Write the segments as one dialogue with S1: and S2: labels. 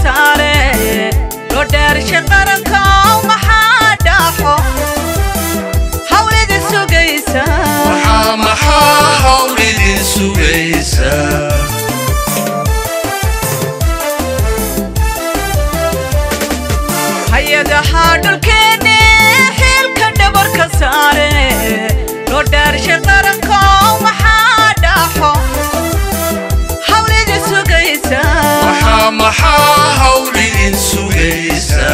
S1: saare loo dhaarsha qaranka maxaa dhaaxo hawlida sugaysa
S2: maxaa maxaa hawl idin sugaysa
S1: hay-adaha dhulkeenne xilka dhabarka saare loo dhaarsha qaranka maxaa dhaaxo hawlida sugaysa
S2: maxaa maxaa hawl idin sugaysa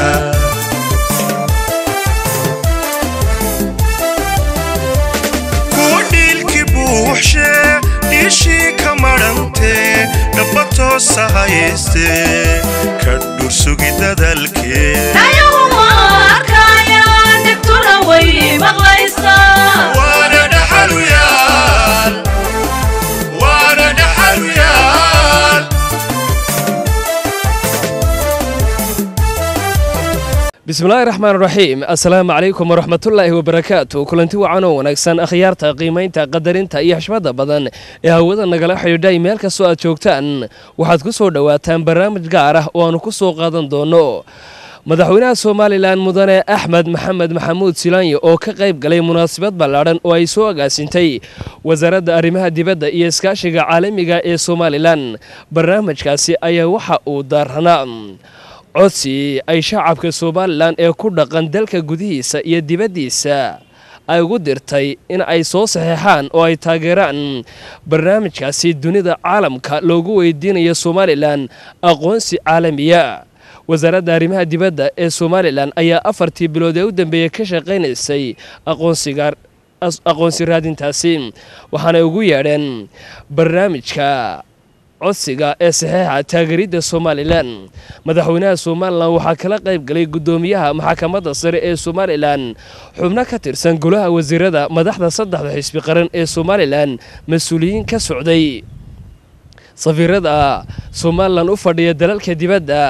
S3: kuwa dhiilkii buuxshe dhiishii ka madhantee dhaba toosa hayaystee ka dhursugi dadalkee
S1: ayaguma arkayaan dhegtuna way maqlaysaa
S2: waana dhaxaluyaal waana dhaxaluyaal
S4: bismillaahi raxmaan raxiim assalaamu calaykum waraxmatullaahi wabarakaatu kulanti wacan oo wanaagsan akhyaarta qiimaynta qadarinta iyo xishmada badan ee hawada nagala xidhiidhay meel kastoo aad joogtaan waxaad ku soo dhowaataan barnaamij gaar ah oo aanu ku soo qaadan doono madaxweynaha somalilan mudane axmed maxamed maxamuud silaanyo oo ka qayb galay munaasabad ballaadhan oo ay soo agaasintay wasaaradda arrimaha dibadda iyo iskaashiga caalamiga ee somalilan barnaamijkaasi ayaa waxa uu daaranaa codsi ay shacabka somalilan ee ku dhaqan dalka gudihiisa iyo dibaddiisa ay ugu dirtay in ay soo saxeexaan oo ay taageeraan barnaamijkaasi dunida caalamka loogu weydiinayo somalilan aqoonsi caalamiya wasaaradda arrimaha dibadda ee somalilan ayaa afartii bilood ee u dambeeyey ka shaqaynaysay aqoonsiga aqoonsi raadintaasi waxaanay ugu yeedheen barnaamijka codsiga ee saxeexa taageeridda somalilan madaxweynaha somalilan waxaa kala qayb galay guddoomiyaha maxkamadda sare ee somalilan xubno ka tirsan golaha wasiirada madaxda saddexda xisbi qaran ee somalilan mas-uuliyiin ka socday safiirada somalilan u fadhiya dalalka dibadda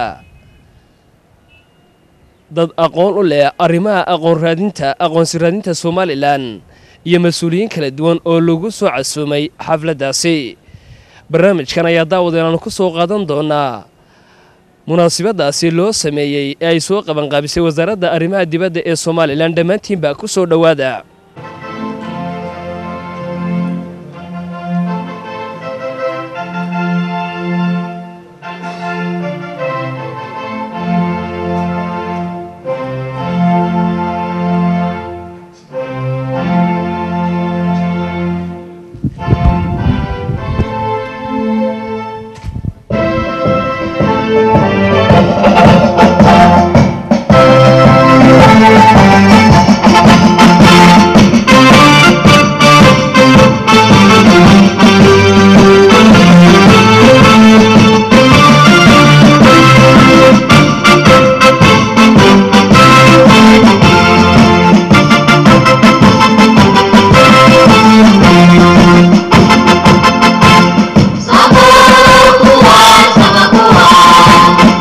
S4: dad aqoon u leh arrimaha aqoon raadinta aqoonsi raadinta somalilan iyo mas-uuliyiin kala duwan oo lagu soo casuumay xafladdaasi barnaamijkan ayaa daawadeen aanu ku soo qaadan doonaa munaasabadaasi loo sameeyey ee ay soo qabanqaabisay wasaaradda arrimaha dibadda ee somalilan dhammaantiinbaa ku soo dhowaada
S5: Sabakuwa, sabakuwa,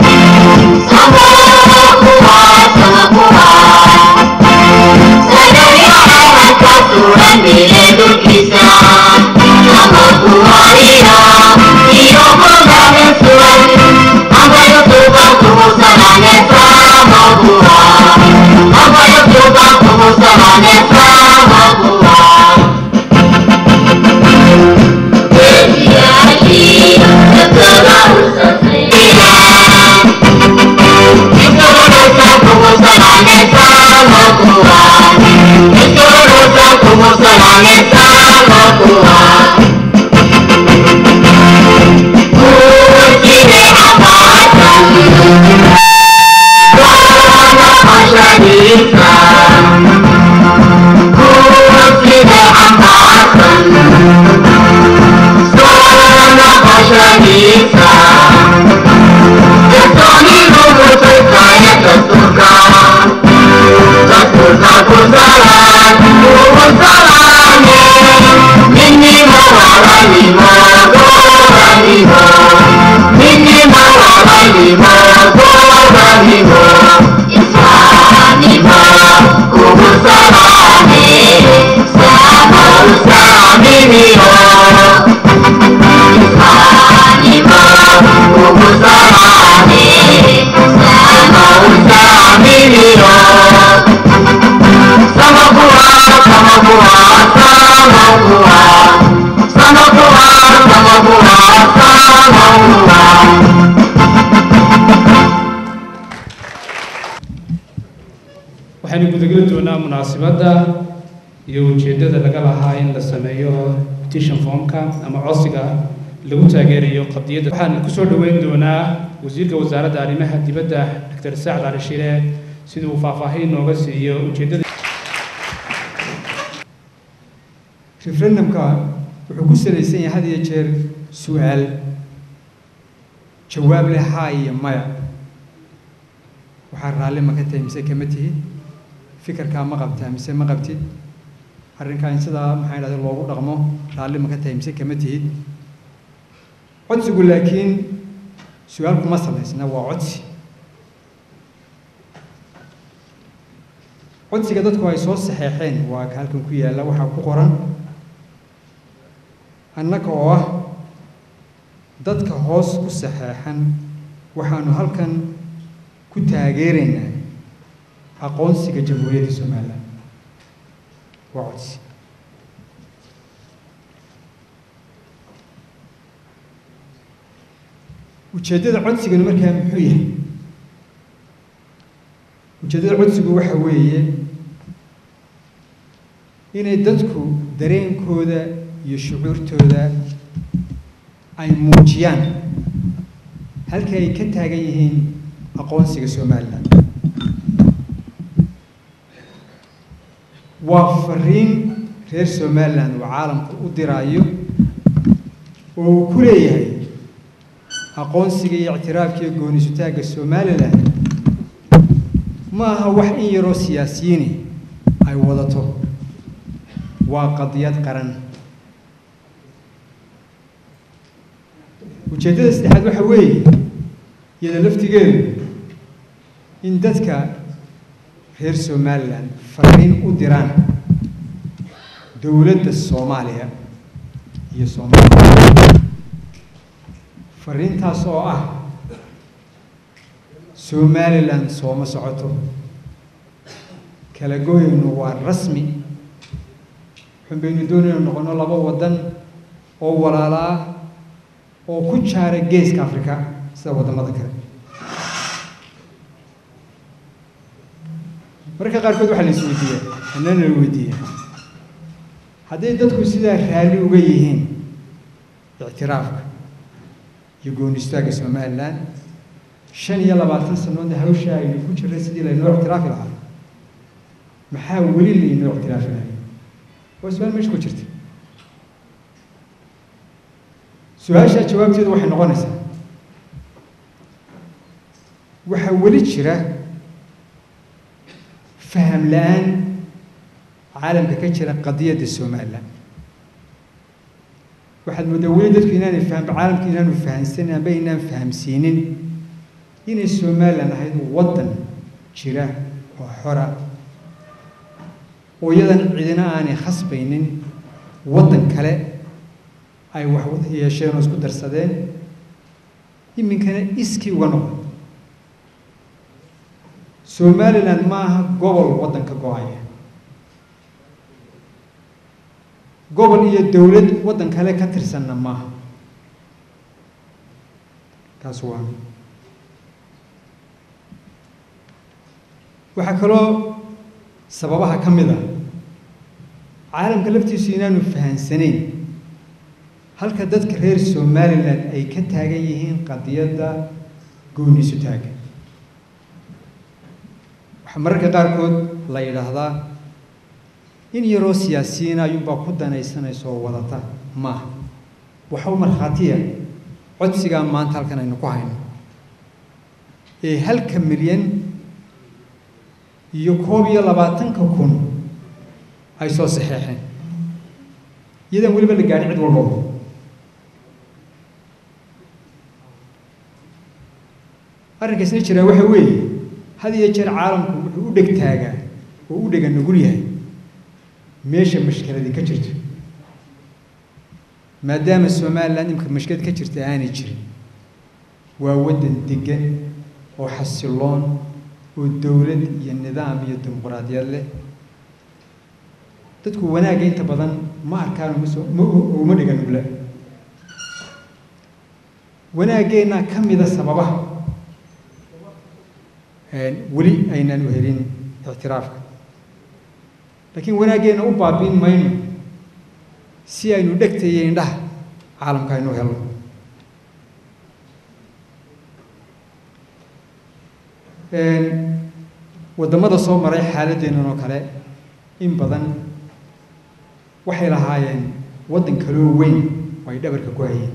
S5: waxaynu gudageli doonaa munaasabadda iyo ujeeddada laga lahaa in la sameeyo petition formka ama codsiga lagu taageerayo qadiyadda waxaan kusoo dhoweyn doonaa wasiirka wasaaradda arrimaha dibadda dr saacad cali shire sidii uu faahfaahin nooga siiyo ujeeddada
S6: referendumka wuxuu ku salaysan yahay had iyo jeer su-aal jawaab leh haa iyo maya waxaa raalli ma ka tahay mise kama tihid fikirkaa ma qabtaa mise ma qabtid arrinkaa in sidaa maxaa idhahda loogu dhaqmo raalli ma ka tahay mise kama tihid codsigu laakiin su-aal kuma salaysna waa codsi codsiga dadku ay soo saxeexeen waa ka halkan ku yaalla waxaa ku qoran annaga oo ah dadka hoos ku saxeexan waxaanu halkan ku taageeraynaa aqoonsiga jamhuuriyadda somalilan waa codsi ujeeddada codsigani markaa muxuu yahay ujeeddada codsigu waxa weeye inay dadku dareenkooda iyo shucuurtooda ay muujiyaan halkii ay ka taagan yihiin aqoonsiga somalilan waa fariin reer somalilan uu caalamku u diraayo oo uu ku leeyahay aqoonsiga iyo ictiraafka iyo goonisutaagga somalilan ma aha wax in yaroo siyaasiyiini ay wadato waa qadiyad qaran ujeeddada saddexaad waxa weeye iyada laftigeedu in dadka reer somalilan fariin u diraan dowladda soomaaliya iyo soomaaliya fariintaas oo ah somalilan sooma socoto kala gooyaynu waa rasmi xun baynu doonaynu noqono laba waddan oo walaala ah oo ku jaara geeska afrika sida waddamada kale mararka qaarkood waxaa la is weydiiyaa annana la weydiiyaa hadday dadku sidaa raalli uga yihiin ictiraafka iyo goonistaagga somalilan shan iyo labaatan sanoodna hawsha aynu ku jirray sidii laynoo ictiraafi lahaa maxaa weli laynoo ictiraafi lahay waa su-aal meesha ku jirta su-aashaa jawaabteedu waxay noqonaysaa waxaa weli jira faham la-aan caalamka ka jira qadiyadda somalilan waxaad mooddaa weli dadku inaanay faham caalamku inaanu fahamsanin amba inaan fahamsiinin inay somalilan ahayd waddan jira oo xora oo iyadan cidina aanay khasbaynin waddan kale ay wax wada yeesheen oo isku darsadeen iminkana iskii uga noqon somalilan ma aha gobol waddanka go-aya gobol iyo dowlad waddan kale ka tirsanna maaha taas waa waxaa kaloo sababaha ka mid ah caalamka laftiisu inaanu fahansanayn halka dadka reer somalilan ay ka taagan yihiin qadiyadda gooniisu taaga waxaa mararka qaarkood la yidhaahdaa in yaroo siyaasiyiin ayuunbaa ku danaysanaysa oo wadata maaha waxa u markhaatiya codsigaa maanta halkan aynu ku hayno ee halka milyan iyo koob iyo labaatanka kun ay soo saxeexeen iyadan weliba la gaadhin cid walbaba arrinkaasna jiraa waxa weeye had iyo jeer caalamku wuxuu u dheg taagaa oo u dhega nugul yahay meesha mashkiladii ka jirto maadaama somalilan imka mashkilad ka jirta aanay jirin waa waddan degan oo xasiloon oo dowlad iyo nidaam iyo dimuquraadiyad leh dadku wanaagga inta badan ma arkaan umasoo ma uma dhiga nugla wanaaggeenna ka mida sababaha weli aynaan u helin ictiraafka laakiin wanaaggeena u baabiin mayno si aynu dhegta iyo indhaha caalamka aynu helno waddamada soo maray xaaladeennan oo kale in badan waxay lahaayeen waddan kaloo weyn oo ay dhabarka ku hayeen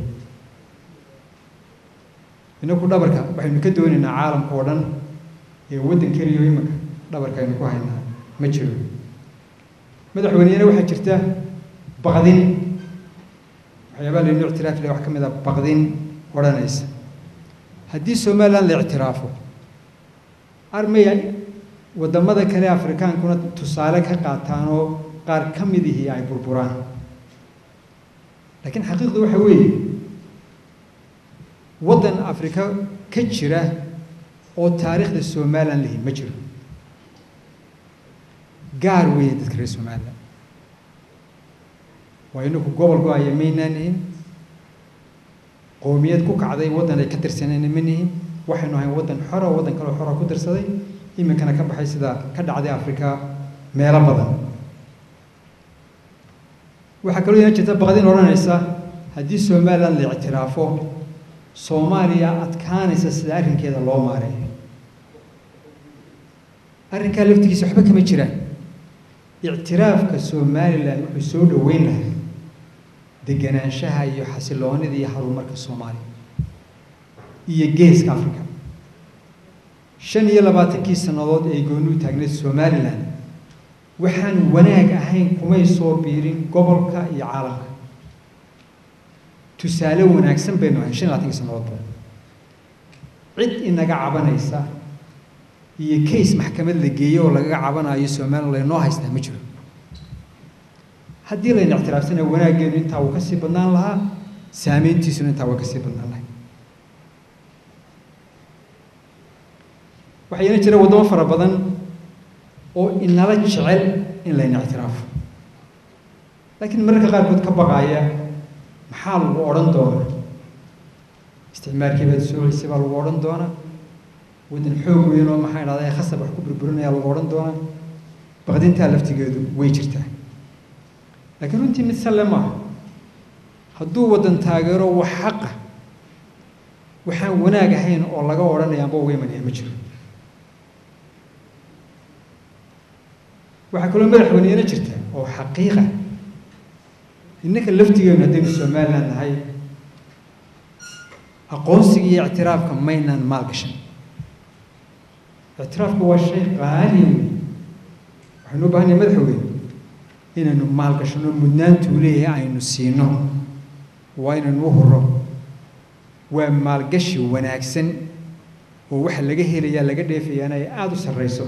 S6: inaku dhabarka waxaynu ka doonaynaa caalamka oo dhan ee waddan keliyo imanka dhabarka aynu ku haynaa ma jiro madaxweyneyana waxaa jirta baqdin waxyaabaa laynu ictiraaf leh wax ka mid a baqdin odhanaysa haddii somaliland la ictiraafo armaya waddamada kale afrikaankuna tusaale ka qaataan oo qaar ka mid ihii ay burburaan laakiin xaqiiqdu waxa weeye waddan afrika ka jira oo taariikhda somaliland lihi ma jiro gaar weeye dadka reer somaliland waa inaku gobol go-aya maynaan nihin qoomiyad ku kacday waddan ay ka tirsanayna ma nihin waxaynu ahayn waddan xora waddan kaloo xora ku dirsaday iminkana ka baxay sida ka dhacday afrika meelo badan waxaa kaloo yana jirta baqdin odhanaysa haddii somaliland la ictiraafo soomaaliya adkaanaysa sida arrinkeeda loo maareeyo arrinkaa laftigiisa waxba kama jiraan ictiraafka somaliland wuxuu soo dhoweyn lahaa deganaanshaha iyo xasiloonida iyo horumarka soomaaliya iyo geeska africa shan iyo labaatankii sannadood ay gooni u taagneed somaliland waxaan wanaag ahayn kumay soo biirin gobolka iyo caalamka tusaale wanaagsan baynu ahayn shan iyo labaatankii sannadoodba cid inaga cabanaysa iyo case maxkamad la geeyey oo lagaga cabanayo somaliland laynoo haystaa ma jiro haddii layna ictiraafsana wanaaggeenu intaa wuu kasii badnaan lahaa saameyntiisuna intaa waa kasii badnaan lahay waxaa yana jira waddamo fara badan oo inala jecel in layna ictiraafo laakiin mararka qaarkood ka baqaaya maxaa lagu odhan doonaa isticmaalkii baad soo celisay baa lagu odhan doonaa waddan xoog weyn oo maxaa idhahda ee khasab wax ku burburinaya lagu odhan doonaa baqdintaa laftigeedu way jirtaa laakiin runtii mid salle maaha hadduu waddan taageero wax xaqa waxaan wanaag ahayn oo laga odhanaya amba uga imanaya ma jiro waxaa kaloo madaxweyneyna jirta oo xaqiiqa innaka laftigeenu haddaynu somaliland nahay aqoonsiga iyo ictiraafka maynaan maalgashan ictiraafku waa shay qaaliya wey waxaynu u baahanahay madaxweyne inaynu maalgashano mudnaantuu leeyahay aynu siino waa inaynu u huro waa maalgashi wanaagsan oo waxa laga helayaa laga dheefayaana ay aada u sarreyso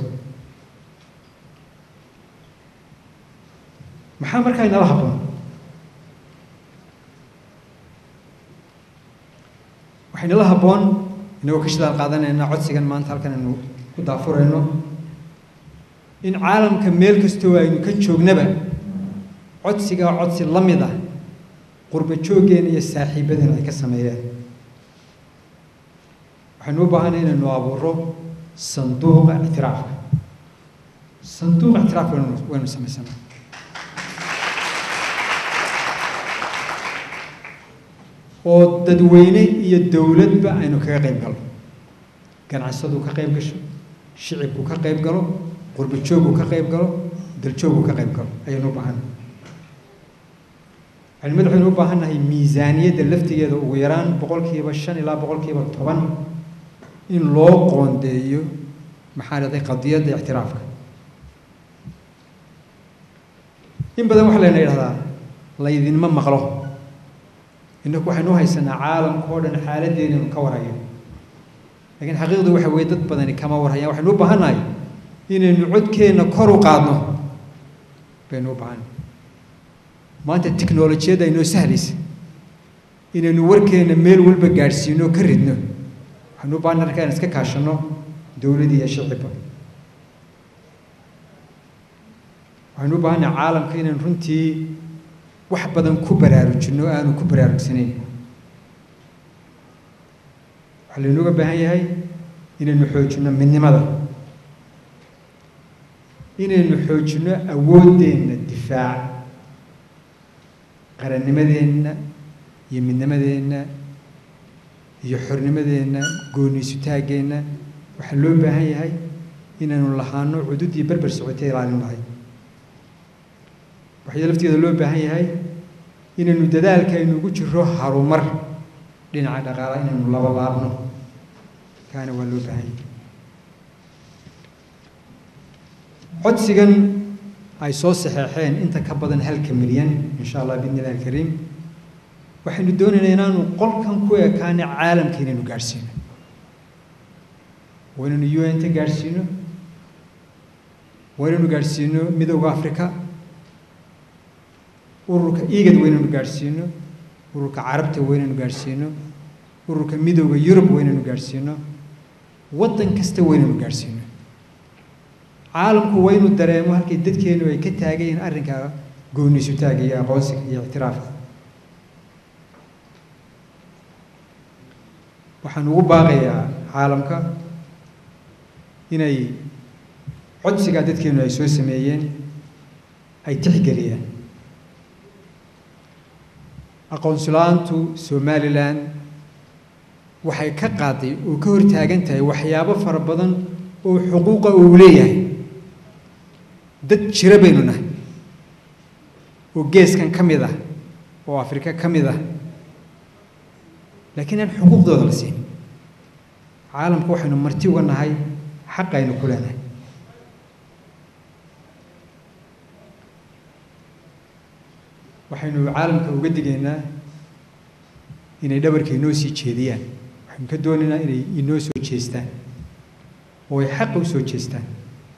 S6: maxaa markaa inala habboon waxaynala habboon inagoo ka shidaal qaadanayna codsigan maanta halkan aynu ku daafurayno in caalamka meel kastoo aynu ka joognaba codsigaa codsi la mid ah qurba jooggeena iyo saaxiibadeena ay ka sameeyeen waxaynu u baahanay inaynu abuuro sanduuqa ictiraafka sanduuqa ictiraafka waynu waynu samaysanaa oo dadweyne iyo dowladba aynu kaga qayb galno ganacsadu ka qayb gasho shicibku ka qayb galo qurba jooggu ka qayb galo daljooggu ka qayb galo ayaynu u baahannahay waxaynu madaxweynu u baahannahay miisaaniyadda laftigeeda ugu yaraan boqolkiiba shan ilaa boqolkiiba toban in loo qoondeeyo maxaa dhahday qadiyadda ictiraafka in badan waxaa layna idhahdaa laydinma maqlo innaku waxaynu u haysanaa caalamka oo dhan xaaladdeena inu ka warhayo laakiin xaqiiqdu waxa weeye dad badani kama warhayaan waxaynu u baahannahay inaynu codkeenna kor u qaadno baynu u baahannahay maanta tiknolojiyadda aynoo sahlaysa inaynu warkeenna meel walba gaadhsiino ka ridno waxaynu u baahannahay markaan iska kaashanno dowladii iyo shicibba waxaynu u baahannahay caalamka inaynu runtii wax badan ku baraarujinno aanu ku baraarugsanayn waxaa laynooga baahan yahay inaynu xoojinno midnimada inaynu xoojinno awooddeenna difaac qarannimadeenna iyo midnimadeenna iyo xornimadeenna gooniisutaaggeenna waxaa loo baahan yahay inaynu lahaano cudud iyo berber socotay ilaalin lahay waxaa lafteeda loo baahan yahay inaynu dadaalka aynu ugu jiro harumar dhinaca dhaqaala inaynu laba laabno kaana waa loo baahan yahay codsigan ay soo saxeexeen inta ka badan halka milyan insha allah biidni illahi alkariim waxaynu doonaynaa inaanu qolkan ku ekaana caalamka inaynu gaadhsiino waa inaynu u n ta gaadhsiino waa inaynu gaadhsiino midowda africa ururka igad waa inaynu gaadhsiino ururka carabta waa inaynu gaadhsiino ururka midowda yurub waa inaynu gaadhsiino waddan kasta waa inaynu gaadhsiino caalamku waa inuu dareemo halkay dadkeenu ay ka taagayiin arrinka gooniisutaaga iyo aqoonsiga iyo ictiraafka waxaan ugu baaqayaa caalamka inay codsigaa dadkeenu ay soo sameeyeen ay tixgeliyaan aqoonsulaantu somalilan waxay ka qaaday oo ka hortaagan tahay waxyaabo fara badan oo xuquuqa uu leeyahay dad jiro baynu nahay oo geeskan ka mid ah oo afrika ka mid ah laakiin aan xuquuqdooda la siin caalamka waxaynu marti uga nahay xaq aynu ku leenahay waxaynu caalamka uga digaynaa inay dhabarka inoo sii jeediyaan waxaynu ka doonaynaa inay inoo soo jeestaan oo ay xaqa u soo jeestaan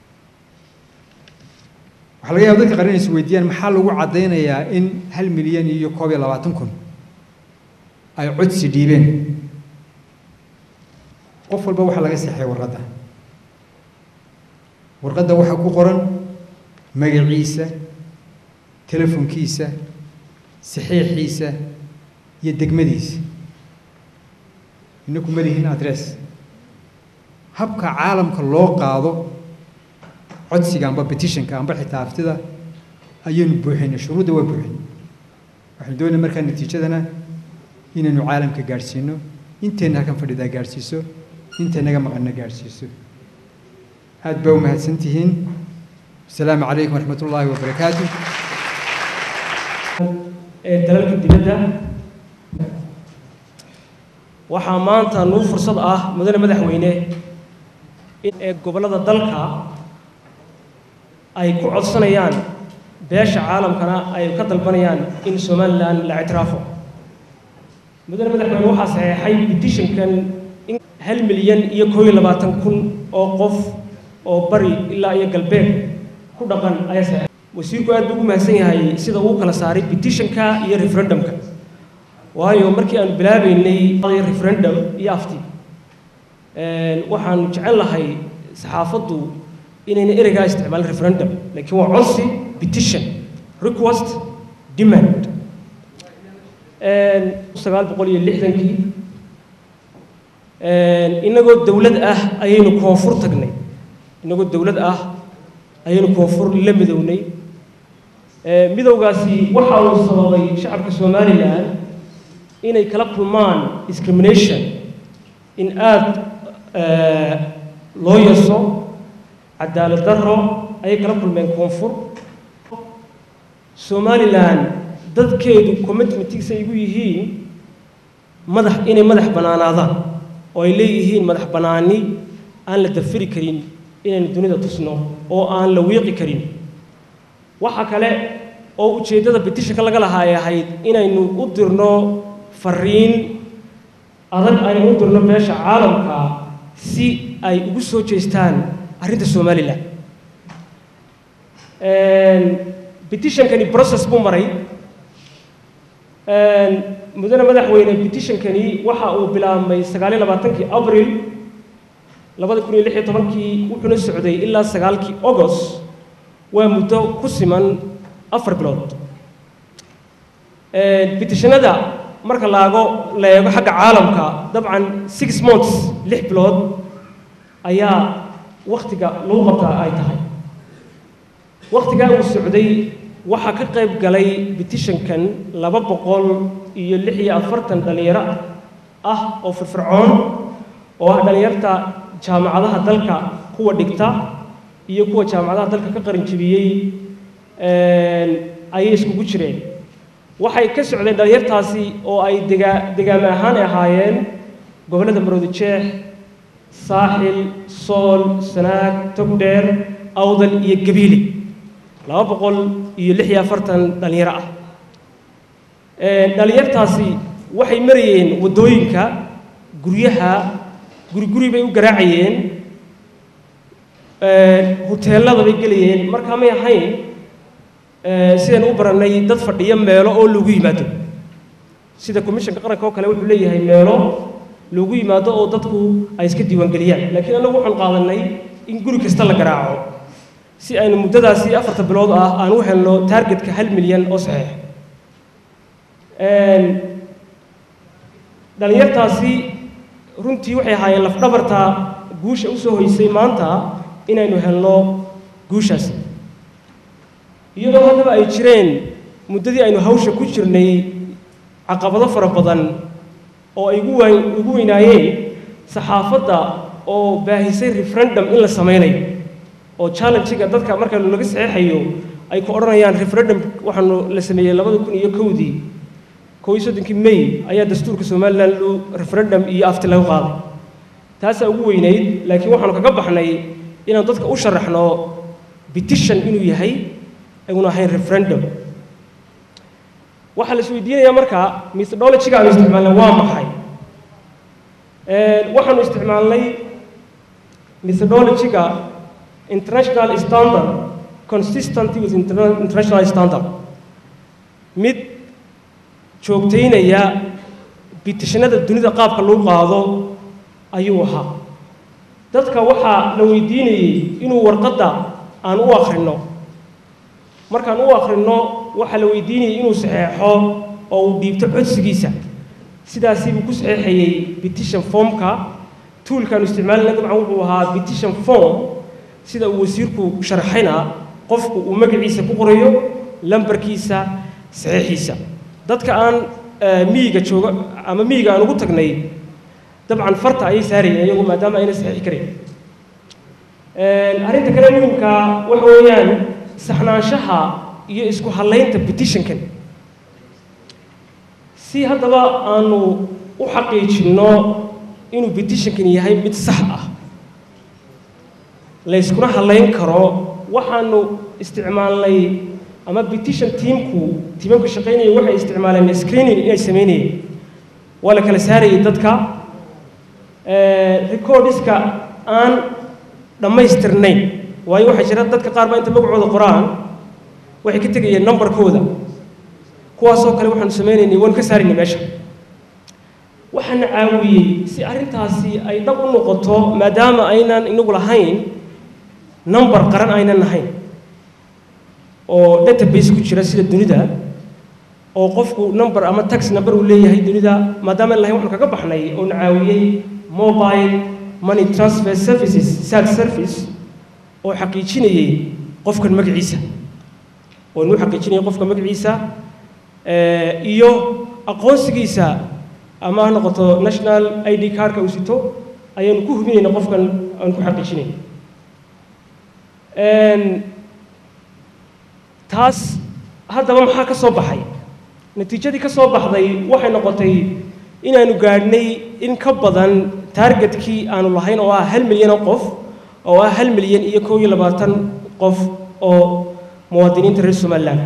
S6: waxaa laga yaaba dadka qaran inay is weydiiyaan maxaa lagu caddaynayaa in hal milyan iyo koob iyo labaatan kun ay codsi dhiibeen qof walba waxaa laga seexay warqadda warqadda waxaa ku qoran magaciisa telefonkiisa saxiixiisa iyo degmadiisa inaku ma lihin adress habka caalamka loo qaado codsiga amba petitionka amba xitaa haftida ayaynu buuxinay shuruudda waa buuxin waxaynu doonay markaa natiijadana inaynu caalamka gaadhsiino inteenna halkan fadhidaa gaadhsiiso intaynaga maqanna gaadhsiiso aad baa u mahadsan tihiin asalaamu calaykum waraxmat ullaahi wabarakaatu
S7: ee dalalka dibadda waxaa maanta nuu fursad ah mudane madaxweyne in ee gobollada dalka ay ku codsanayaan beesha caalamkana ay ka dalbanayaan in somalilan la ictiraafo mudane madaxweyne waxaa saxeexay petitionkan in hal milyan iyo koo iyo labaatan kun oo qof oo bari ilaa iyo galbeed ku dhaqan ayaa saxeexay wasiirku aad buu ugu mahadsan yahay sida uu kala saaray petitionka iyo referendumka waayo markii aanu bilaabaynay referendum iyo afti waxaanu jecel lahay saxaafaddu inayna ereygaa isticmaalin referendum laakiin waa codsi petition request demand sagaal boqol iyo lixdankii inagoo dowlad ah ayaynu koonfur tagnay inagoo dowlad ah ayaynu koonfur la midownay midowgaasi waxa uu sababay shacabka somalilan inay kala kulmaan discrimination in aada loo yaso cadaalad darro ayay kala kulmeen koonfur somalilan dadkeedu commitmentiisa ay igu yihiin madax inay madax bannaanaadaan oo ay leeyihiin madax bannaani aan la dafiri karin inaynu dunida tusno oo aan la wiiqi karin waxa kale oo ujeeddada petitionka laga lahaa ay ahayd inaynu u dirno fariin adag aynu u dirno beesha caalamka si ay ugu soo jeestaan arrinta somalilan petitionkani process buu maray mudane madaxweyne petitionkani waxa uu bilaabmay sagaaliyo labaatankii abril labada kun iyo lix iyo tobankii wuxuuna socday ilaa sagaalkii august waa muddo ku siman afar bilood petitionada marka laago la eego xagga caalamka dabcan six months lix bilood ayaa waktiga lagu qabtaa ay tahay wakhtigaa uu socday waxaa ka qayb galay bitishankan laba boqol iyo lix iyo afartan dhallinyaro ah oo firfircoon oo ah dhallinyarta jaamacadaha dalka kuwa dhigta iyo kuwa jaamacadaha dalka ka qarinjibiyey ayay iskugu jireen waxay ka socdeen dhallinyartaasi oo ay degaa degaame ahaan ahaayeen gobollada maroodijeex saaxil sool sanaag togdheer awdal iyo gabiile laba boqol iyo lix iyo afartan dhallinyaro ah dhallinyartaasi waxay marayeen waddooyinka guryaha guri guri bay u garaacayeen huteellada bay gelayeen markaa may ahayn sidaan u barannay dad fadhiyo meelo oo lagu yimaado sida commissionka qaranka oo kale wuxuu leeyahay meelo lagu yimaado oo dadku ay iska diiwaangeliyaan laakiin annagu waxaan qaadanay in guri kasta la garaaco si aynu muddadaasi afarta bilood ah aan u helno taargetka hal milyan oo saxiix dhallinyartaasi runtii waxay ahaayeen lafdhabarta guusha u soo hoysay maanta inaynu helno guushaasi iyadoo haddaba ay jireen muddadii aynu hawsha ku jirnay caqabado fara badan oo ay ugu waan ugu weynaayeen saxaafadda oo baahisay referendum in la samaynayo oo challenge-ga dadka markaanu laga saxeexayo ay ku odhanayaan referendum waxaanu la sameeyey labada kun iyo kowdii kow iyo soddonkii may ayaa dastuurka somalilan loo referendum iyo afti laga qaaday taasaa ugu weynayd laakiin waxaanu kaga baxnay inaan dadka u sharaxno petition inuu yahay ayuna ahayn referendum waxaa la isweydiinayaa marka methodology-ga aanu isticmaalnay waa maxay waxaanu isticmaalnay methodology-ga international standard consistent with interna- international standard mid joogtaynaya bitishanada dunida qaabka lagu qaado ayuu ahaa dadka waxaa la weydiinayey inuu warqadda aan u akhrino markaan u akhrino waxaa la weydiinayay inuu saxeexo oo uu dhiibto codsigiisa sidaasii buu ku saxeexayey petition formka tuulkaanu isticmaalina dabcan wuxuu ahaa petition form sida uu wasiirku sharxayna qofku uu magaciisa ku qorayo lambarkiisa saxiixiisa dadka aan miyiga jooga ama miyiga aan ugu tagnay dabcan farta ayay saarayeen iyagu maadaama ayna saxiixi karayn arrinta kale muhimka waxa weeyaan saxnaanshaha iyo isku hadlaynta petitionkan si haddaba aanu u xaqiijinno inuu petitionkan yahay mid sax ah layskuna hadlayn karo waxaanu isticmaalnay ama petition teamku tiimamka shaqaynaya waxay isticmaaleen screening inay samaynayeen waa la kala saarayay dadka recordiska aan dhammaystirnayn waayo waxaa jira dadka qaar baa inta magacooda qoraan waxay ka tegayeen numbarkooda kuwaasoo kale waxaanu sameynaynay waan ka saaraynay meesha waxaana caawiyey si arrintaasi ay dhab u noqoto maadaama aynan inagu lahayn number qaran aynan lahayn oo database ku jira sida dunida oo qofku number ama tax number uu leeyahay dunida maadaama aan lahayn waxaan kaga baxnay oo na caawiyey mobile money transfer services sad service oo xaqiijinayay qofkan magaciisa oo inuu xaqiijinayay qofka magaciisa iyo aqoonsigiisa ama ha noqoto national i d cardka uu sito ayaanu ku hubinayna qofkan aan ku xaqiijinay taas haddaba maxaa ka soo baxay natiijadii ka soo baxday waxay noqotay inaanu gaadhnay in ka badan taargetkii aanu lahayn oo ah hal milyan oo qof oo ah hal milyan iyo kow iyo labaatan qof oo muwaadiniinta reer somaliland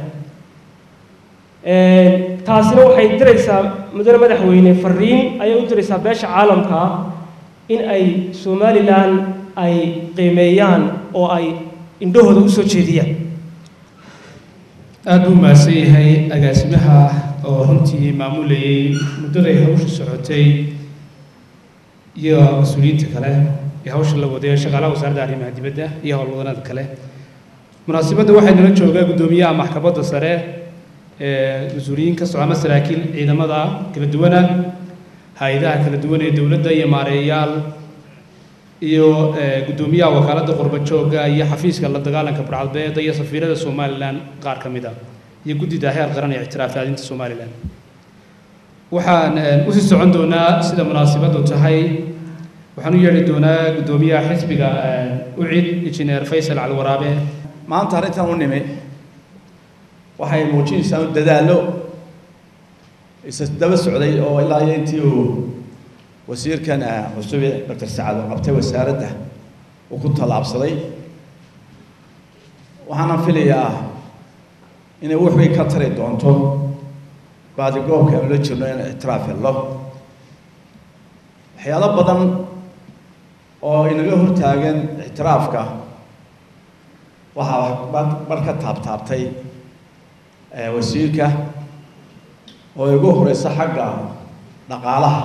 S7: taasina waxay diraysaa mudane madaxweyne fariin ayay u diraysaa beesha caalamka in ay somalilan ay qiimeeyaan oo ay indhahooda u soo jeediyaan
S5: aad buu mahadsan yahay agaasimaha oo runtii maamulayay muddaday hawsha socotay iyo mas-uuliyiinta kale iyo hawsha la waday shaqaalaha wasaaradda arrimaha dibadda iyo howlwadanada kale munaasibadda waxaa nala joogaa guddoomiyaha maxkamadda sare ee mas-uuliyiin ka socda ama saraakiil ciidamada kala duwana hay-adaha kala duwan ee dowladda iyo maareeyayaal iyo guddoomiyaha wakaaladda qurba joogga iyo xafiiska la dagaalanka barcadbeeda iyo safiirada somalilan qaar ka mid ah iyo guddida heer qaran ee ictiraaf raadinta somalilan waxaan usii socon doonaa sida munaasibaddu tahay waxaan u yeedhi doonaa guddoomiyaha xisbiga ucid injineer faysal calwaraabe
S8: maanta arrintan u nimi waxay muujinaysaa un dadaallo isa daba socday oo ilaa iyo intii uu wasiirkan cusube doctor sacad oo qabtay wasaaradda uu ku tallaabsaday waxaana filayaa inay wax weyn ka tari doonto baadigoobka aanu la jirno in ictiraaf hello waxyaalo badan oo inaga hortaagan ictiraafka waxaa mar ka taabtaabtay wasiirka oo igu horeysa xagga dhaqaalaha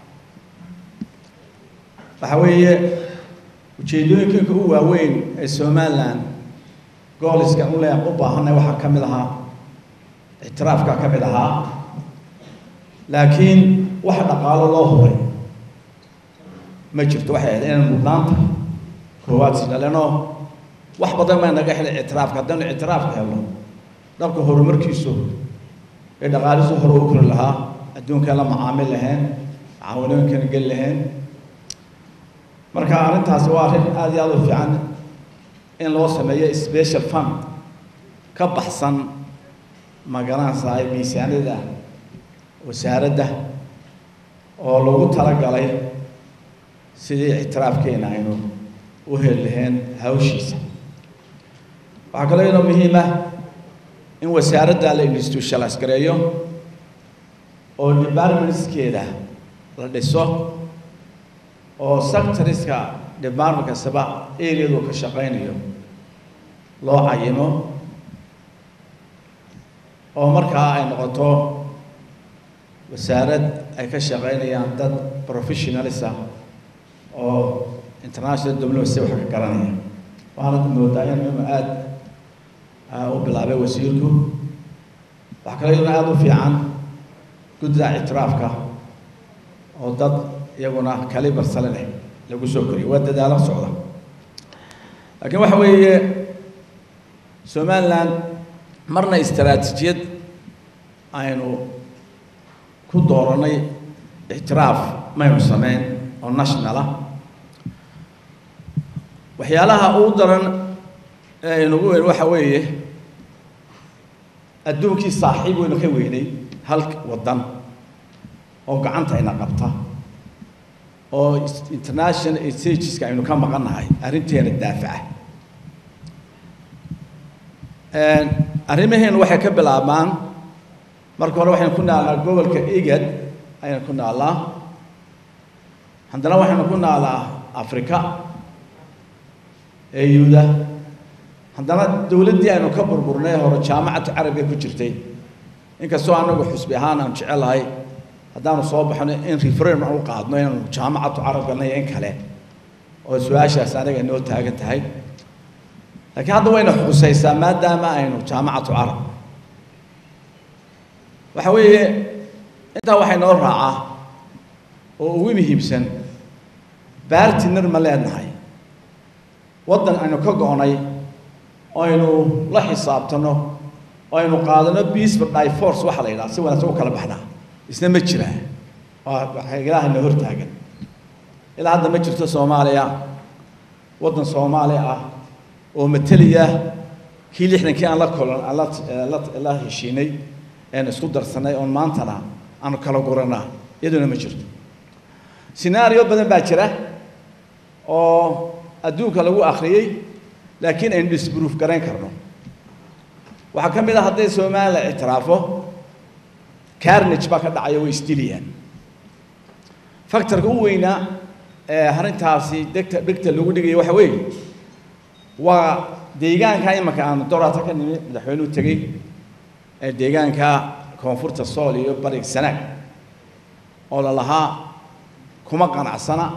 S8: waxa weeye ujeedooyinkanka u waaweyn ee somalilan gooliska ule u baahanay waxaa ka mid ahaa ictiraafka ka mid ahaa laakiin wax dhaqaalo loo huray ma jirto waxay ahayd inaan mudnaanta koowaad sina leno wax badan baa naga helay ictiraafka haddaynu ictiraafka helno dhabka horumarkiisu ee dhaqaalisu hore u kori lahaa adduunkan la macaamil lahayn caawinooyinkana geli lahayn marka arrintaasi waa arrin aada iyo aada u fiican in loo sameeyo special fund ka baxsan magaranaysaa miisaaniyada wasaaradda oo lagu talagalay sidii ictiraafkeena aynu u heli lahayn hawshiisa waxaa kaloo inoo muhiim ah in wasaaradda la institutionalize gareeyo oo departmentskeeda la dhiso oo sectoriska department kastaba areadu ka shaqaynayo loo cayimo oo markaa ay noqoto wasaarad ay ka shaqaynayaan dad professionalis ah oo international diplomacy wax ka garanaya waana moodaa in inuu aada u bilaabay wasiirku waxaa kale iyaduna aada u fiican guddida ictiraafka oo dad iyaguna kalibar sale leh lagu soo koriyo waa dadaalo socda laakiin waxa weeye somaliland marna istaraatiijiyad aynu ku dooranay ictiraaf maynu sameyn oo national ah waxyaalaha ugu daran ee inagu weyn waxa weeye adduunkii saaxiib waynu ka weynay hal waddan oo gacanta ina qabta oo international stageska aynu ka maqannahay arrinteena daafaca arrimaheenu waxay ka bilaabmaan marka hore waxaynu ku naalnaa gobolka igad ayaynu ku naallaa haddana waxaynu ku naallaa africa eyuda haddana dowladdii aynu ka burburnay hore jaamacatu carabiga ku jirtay inkastoo anagu xusbi ahaan aan jecelahay haddaanu soo baxno in referendum aan u qaadno inaanu jaamacatu carab galnay in kale oo su-aashaas anaga inoo taagan tahay laakiin hadda wayna xusaysaa maadaama aynu jaamacatu carab waxa weeye intaa waxay noo raacaa oo ugu muhiimsan bartiner ma leenahay waddan aynu ka go-nay aynu la xisaabtano aynu qaadano peace for divorce waxa la yidhaha si wanaagsan u kala baxnaa isna ma jiraa waa ilaahay na hortaagan ilaa hadda ma jirto soomaaliya waddan soomaali ah oo mateliya kii lixdankii aan la kolan aan la la la heshiinay een isku darsanay oon maantana aanu kala guranaa iyaduna ma jirto scenario badan baa jira oo adduunka lagu akhriyey laakiin aynu disproof garayn karno waxaa ka mid ah hadday somalilan ictiraafo carnage baa ka dhacaya way isdilayaan factorka u weynaa ee arrintaasi degta dhegta lagu dhigaya waxa weeye waa deegaanka imanka aanu doraata ka nimi madaxweynuhu tegey ee deegaanka koonfurta sool iyo bariga sanaag oo la lahaa kuma qanacsana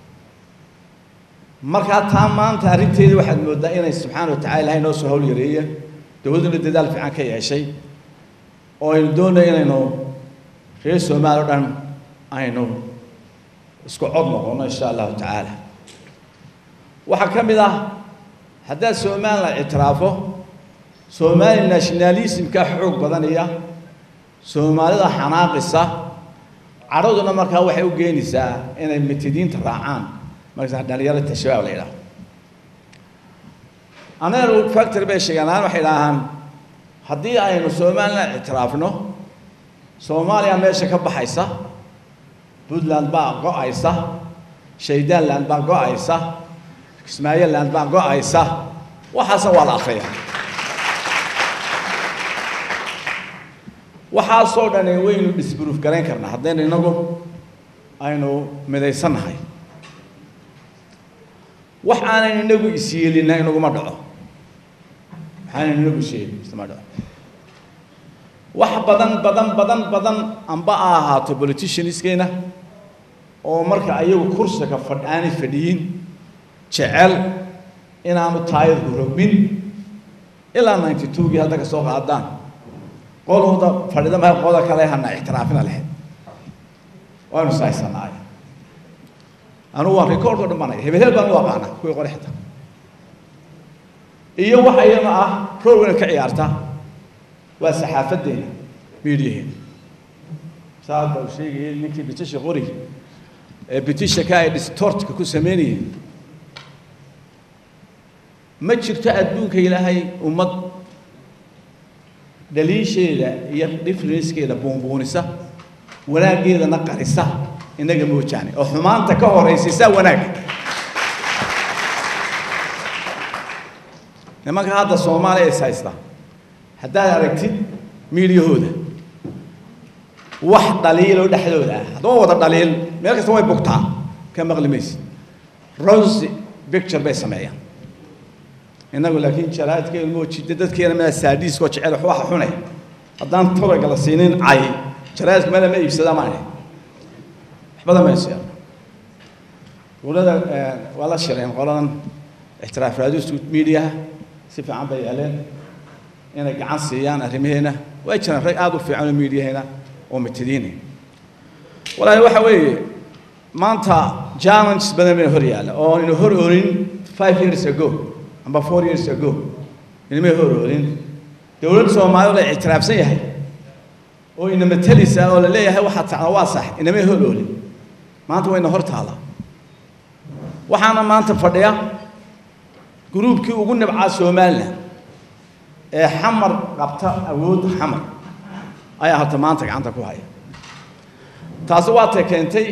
S8: markaa taa maanta arrinteeda waxaad mooddaa inay subxaana wa tacala ilahay noo soo hawl yareeya dowladduna dadaal fiican ka yeeshay oo aynu doonay inaynu reer soomaali o dhan aynu isku cod noqono insha allahu tacaala waxaa ka mid ah haddaad somalilan ictiraafo soomaali nationalismka xoog badanaya soomaalida xanaaqisa cadhaduna markaa waxay u geenaysaa inay mitidiinta raacaan markaas dhalinyarada shabaab la yidhaahdo aneer factory bay sheegaan ahaan waxay idhaahaan haddii aynu somalilan ictiraafno soomaaliya meesha ka baxaysa puntland baa go-aysa shaydaanland baa go-aysa kismaayoland baa go-aysa waxaasna waa la akriya waxaasoo dhan waynu disproof garayn karnaa haddaynu inagu aynu midaysannahay wax aanan inagu isyeelina inaguma dhaco waxaanan inagu isyeelin isma dhaco wax badan badan badan badan amba a ahaato politicianskeena oo marka ayagu kursiga fadh aanay fadhiyin jecel inaanu taayadku rogmin ilaa ninety twogii hadda ka soo qaadaan qolooda fadhida maha qoda kale hana ictiraafina lahayd waanu sahaysanaay anugu waan record oo dhammanaya hebel hebel baan u aqaana kuwii qore xitaa iyo waxa iyana ah rool weyna ka ciyaarta waa saxaafadeena miidiyaheena saad baa u sheegayay ninkii bitisha qori ee bitisha ka ay distortka ku sameynayeen ma jirto adduunka ilaahay ummad dhaliisheeda iyo differencekeeda buunbuunisa wanaaggeedana qarisa inaga moojaane oo xumaanta ka horaysiisa wanaagga nimanka hadda soomaaliya is haysta haddaad aragtid miidiyahooda wax dhaliiloo dhexdooda ah haddaba wada dhaliil meel kasta way bugtaa ka maqli maysid rosy picture bay sameeyaan innagu laakiin jaraadkeenu moojida dadkeena meel saadiiskoo jecel wax waxa xune haddaan tobaga la siinin cay jaraadku meel ma iibsada maane waxbada ma iibsada dowladda waa la shireen qoladan ixtiraaf raadistu miidiyaha si fiican bay yeeleen inay gacan siiyaan arrimaheena way jiraan rag aada u fiican oo miidiyaheena oo mitidiina walaahi waxa weeye maanta challenges badan bayna hor yaalla oo ina hor oonin five years ago amba four years ago inamay hor oonin dowladda soomaalida la ictiraafsan yahay oo ina matelisa oo la leeyahay waxaad tacda waa sax inamay hor oolin maanta wayna hor taala waxaana maanta fadhiya gruubkii ugu nibcaa somaliland ee xamar qabta awoodda xamar ayaa horta maanta gacanta ku haya taasi waatay keentay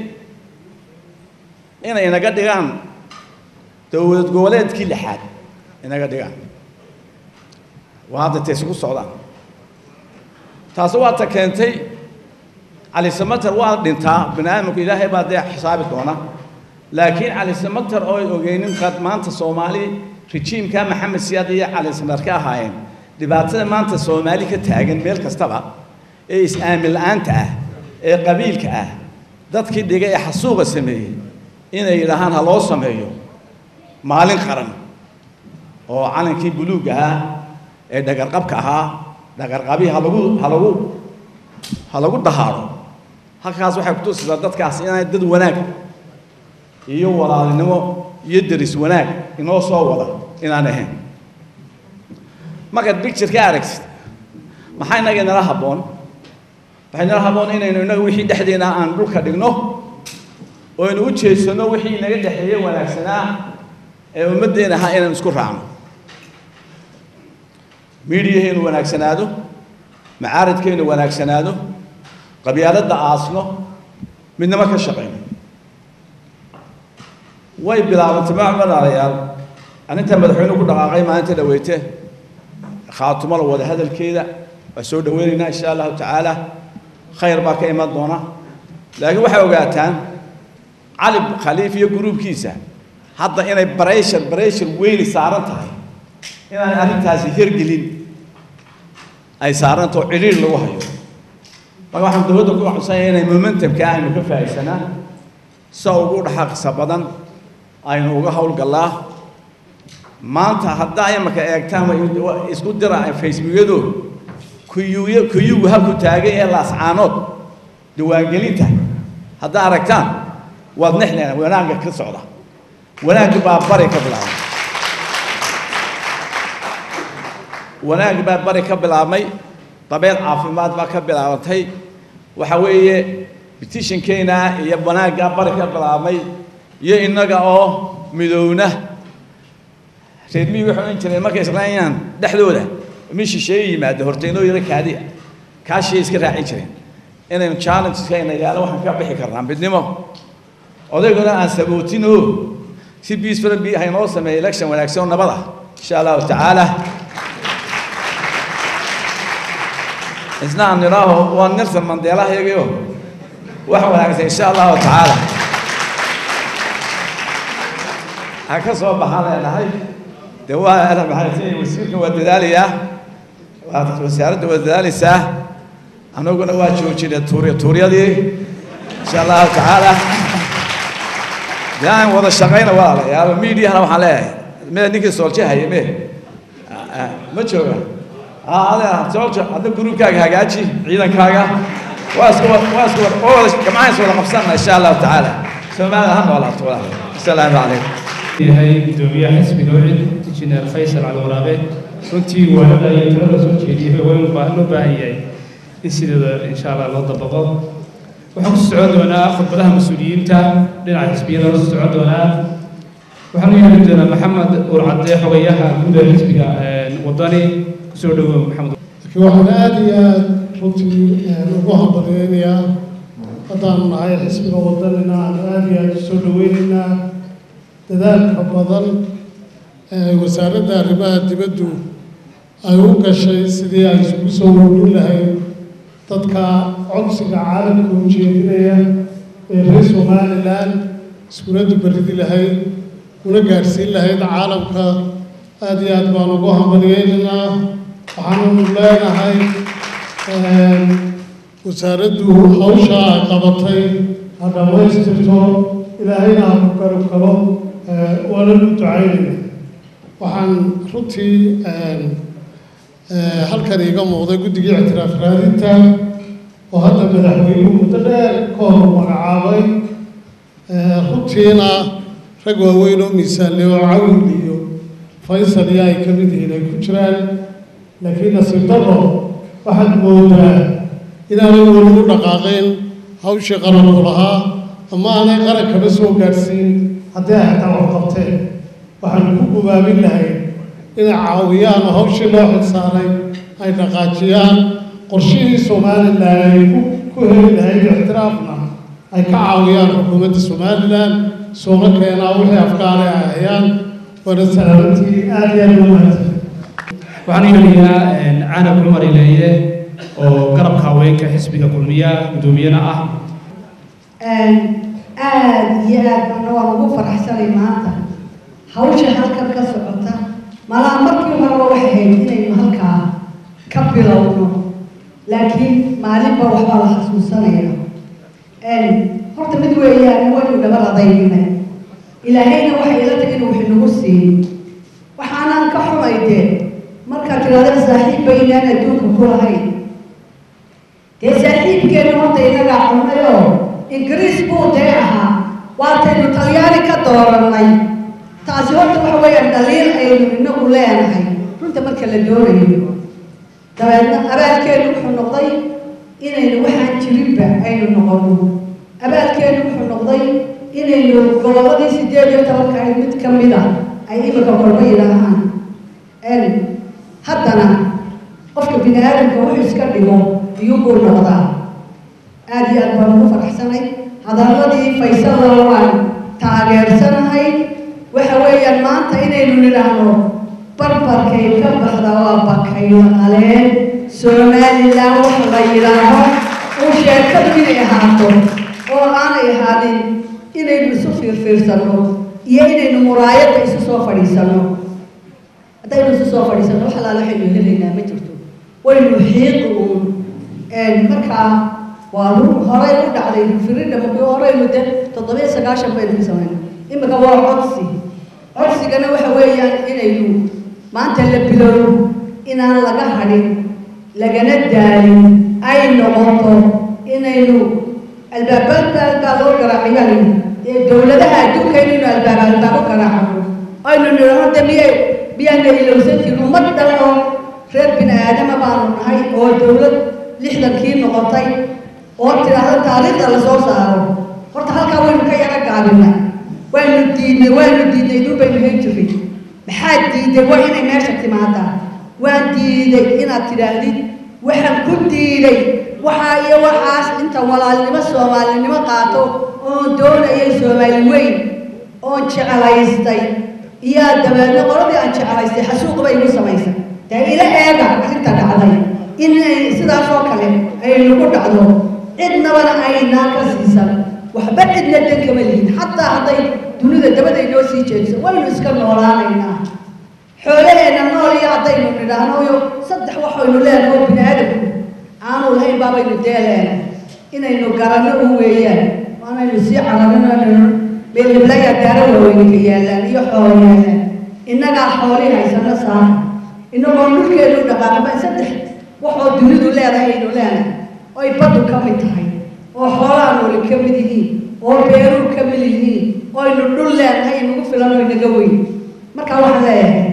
S8: inay inaga dhigaan dowlad goboleedkii lixaad inaga dhigaan waa hadda taysi ku socdaan taasi waata keentay cali samater waa dhintaa bini aadamku ilaahay baa dee xisaabi doona laakiin cali samater oo ay ogeynin qad maanta soomaali rejiimka maxamed siyaad iyo cali samater ka ahaayeen dhibaatada maanta soomaali ka taagan meel kastaba ee is-aamin la-aanta ah ee qabiilka ah dadkii dhigay ee xasuuqa sameeyey inay yidhaahaan ha loo sameeyo maalin qaran oo calankii buluug ahaa ee dhagarqabka ahaa dhagarqabii ha lagu ha lagu ha lagu dahaaro halkaas waxay kutusaysaa dadkaas inay dad wanaag iyo walaalinimo iyo deris wanaag inoo soo wada inaan ahayn markaad bicture ka aragtid maxaa inaga inala habboon waxay inala habboon inaynu inaga wixii dhexdeena aan dhulka dhigno oo aynu u jeedsano wixii inaga dhexeeye wanaagsanaa ee ummaddeena ahaa inaynu isku raacno miidiyaheenu wanaagsanaado macaaridkeenu wanaagsanaado qabyaaladda aasno midnimo ka shaqayno way bilaabantay macmalaalayaal arrintaa madaxweynuhu ku dhaqaaqay maalinta dhaweyte khaatumo la wada hadalkeeda waa soo dhaweynaynaa insha allahu tacaala khayr baa ka iman doona laakiin waxay ogaataan cali khaliif iyo gruubkiisa hadda inay barayshar barayshar weyni saaran tahay inaan arrintaasi hirgelin ay saarantao cidhiir lagu hayo marka waxaan dowladda ku codsanayaa inay momentumka aynu ka faa'iidsanaa sa ugu dhaxaqisa badan aynu uga howlgallaa maanta haddaa imarka eegtaan isku dira facebookyadu kuyuuy kuyugu halku taagay ee laascaanood diiwaangelinta haddaa aragtaan waad nexneen wanaagga ka socda wanaag baa bari ka bilaabmay wanaag baa bari ka bilaabmay dabeed caafimaad baa ka bilaabantay waxa weeye bitishankeena iyo wanaaggaa bari ka bilaabmay iyo innaga oo midowna reer miyi waxay odhan jireen markay islaayaan dhexdooda mi shisheeye yimaado horteynoo yaro kaadi ah kaashiyay iska raacin jireen inaynu challengeska yaalo waxaan ka bixi karnaa midnimo odayguna aan sabootin oo si biis badan bi haynoo sameeya election wanaagsan oo nabad ah insha allahu tacaala isna aan nidhaaho waa nelson mandela yagayo wax wanaagsan insha allahu tacaala ha ka soo baxaan leenahay de waa ana maxay wasiirka waa dadaalayaa waa wasaaradda waa dadaalaysaa anaguna waa joojinay tuuri tuuryadii insha allahu tacaala de aan wada shaqayna walaalayaal miidiyahana waxaan leeyahay mee ninkii sooljahaye mee ma jooga soolja hadda gruubkaaga hagaaji ciidankaaga waa isku waa isku oo wada gamcaha is wada qabsanna insha allahu tacaala soomaalida ha noolaato walaal asalaamu calaykum
S5: yahay gudoomiyaha xisbiga wicid injineer faysal cali waraabe runtii waanada iyo talada soo jeediyay waa baa loo baahan yahay in sideeda insha allah loo dabaqo waxaan ku socon doonaa khudbadaha mas-uuliyiinta dhinaca xisbiyada la socon doonaa waxaan u yeeli doonaa maxamed urcadde xogayaha guud ee xisbiga wadani kusoo dhawow maxamed
S9: laakiin waxaan aada iyo aada runtii ugu hambalyeynayaa haddaanu nahay xisbiga wadanina aan aada iyo aada usoo dhaweynaynaa dadaalka badan ee wasaaradda arrimaha dibaddu ay u gashay sidii ay isugu soo woorin lahayd dadka codsiga caalamka u jeedinaya ee reer somalilan iskuladdu berridi lahayd una gaadhsiin lahayd caalamka aada iyo aad baan ugu hambalyeynaynaa waxaanunu leenahay wasaaraddu hawsha ay qabatay ha dhammaystirto ilaahayna ha ku garab galo waana lu ducaynaya waxaan runtii halkan iiga muuqday guddigii ictiraaf raadinta oo hadda madaxweynuhu muddo dheer ka hor magacaabay runtiina rag waaweyn oo miisaanle oo cawil iyo faysal iyo ay ka mid yihiin ay ku jiraan laakiin nasiib daro waxaad moodaa inaanay weli u dhaqaaqeen hawshii qaranku lahaa ama aanay qarankaba soo gaadhsiin haddii ay xataa wax qabteen waxaanu ku gubaabin lahayd inay caawiyaan oo hawshii loo xilsaaray ay dhaqaajiyaan qorshihii somalilan ay ku heli lahayd ixtiraafna ay ka caawiyaan xukuumadda somalilan soona keenaa wixii afkaale ay hayaan waana salaamantii aada iyo aada u mahadsan
S5: waxaan yeelayaa canab cumar ileeye oo garabka haweenka xisbiga kulmiya gudoomiyana ah
S10: aada iyo aad bana waan ugu faraxsanay maanta hawsha halkan ka socota malaa markii horeba waxay ahayd inaynu halkaa ka bilowno laakiin maalinba waxbaa la xasuusanaya horta mid weeyaan waynu dhabar adaynay ilaahayna waxay ila tag inuu wixinagu siiyo waxaanaan ka xumay dee markaad tidhahdeen saaxiib baynaan adduunka ku lahayn dee saaxiibkeenu horta inagaa cunayoo ingiriis buu dee ahaa waataynu talyaani ka doorannay taasi horta waxa weeyaan dhaliil aynu inagu leenahay runta marka la doonayo dabeedna abaalkeenu wuxuu noqday inaynu waxaan jirinba aynu noqono abaalkeenu wuxuu noqday inaynu gobolladii sideed iyo tobanka ayd mid ka mid a ay imika kolba yidhaahaan haddana qofka bini aadamka wuxuu iska dhigo iyuubuu noqdaa aada iyo aad baan ugu faraxsanay hadalladii faysalla waan taageersanahay waxa weeyaan maanta inaynu nidhaahno barbarkay ka baxda waa bakayla qaleen somalilan wax la yidhaaho uu sheekadu inay ahaato oo aanay ahaanin inaynu isu fiirfiirsanno iyo inaynu muraayadda isu soo fadhiisanno haddaynu isu soo fadhiisanno wax alaala waxaynu helaynaa ma jirto waynu xiiqi uun markaa waa run horay u dhacday firidha markii horeynu de toddobiyo sagaashan baynu ka samayna imika waa codsi codsigana waxa weeyaan inaynu maanta la bilowno inaan laga hadhin lagana daalin ay noqoto inaynu albaabada baa loo garaaciyaa ee dowladaha adduunka inaynu albaab albaabo aynu nidhahno de miyay miyaana ilowsan jirin ummad dhan oo reer bini aadama baanu nahay oo dowlad lixdankii noqotay oo tidhaahdo taariikhda lasoo saaro horta halkaa waynu ka yara gaabinay waynu diidnay waynu diidnay iduu baynu hayn jiray maxaad diiday waa inay meesha timaadaa waan diiday inaad tidhaahdid waxaan ku diiday waxaa iyo waxaas inta walaalnimo soomaalinimo qaato oon doonayay soomaali weyn oon jeclaystay iyaa dabeedna qoladii aan jeclaystay xasuuq bay igu samaysay dee ila eega arrinta dhacday in sidaas oo kale ay nagu dhacdo cidnabana aynaa ka siisan waxba cidna dan kama lihin xataa hadday dunida dabaday noo sii jeediso waynu iska noolaanaynaa xoolaheenna nool iyo haddaynu nidhaahno yo saddex waxaynu leenahay oo bini aadamku aanu lahayn baabaynu deeleena inaynu garanno u weeyaan waanaynu sii cararinaynu meelhiblaya daara waaweynka yaallaan iyo xoolo yaallaan innagaa xoolii haysano saara innagoo dhulkeenu dhaqaaqaba saddex waxoo dunidu leedahay aynu leenahay oy baddu ka mid tahay oo xoolaha nooli ka mid yihiin oo beeruu ka mid yihiin oynu dhul leenahay inagu filan oo inaga weyn marka waxaan leeyahay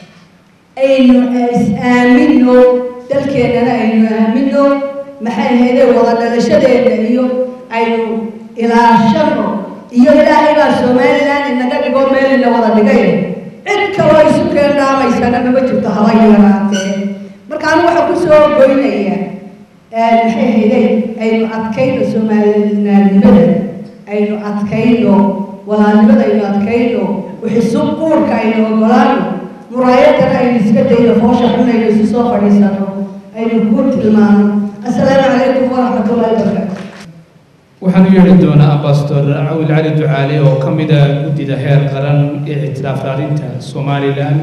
S10: aynu is-aamino dalkeennana aynu aamino maxay ahayde wada dhalashadeenna iyo aynu ilaashano iyo ilaahay baa somalilan inaga dhigo meel ina wada dhigay cid kaloo isu keendhaamaysana mama jirto haba yaraatee marka anigu waxaa kusoo goynaya maxay ahayde aynu adkayno soomaalinaadnimada aynu adkayno walaalnimada aynu adkayno wixisub quurka aynu ogolaano muraayadana aynu iska dayno foosha xun aynu isu soo fadhiisano aynu ku tilmaano assalaamu calaykum waraxmatullahi wabarakaatu
S5: waxaan u yeedhi doonaa ambasador cawil cali ducaale oo ka mid ah guddida heer qaran ee ictiraaf raarinta somalilan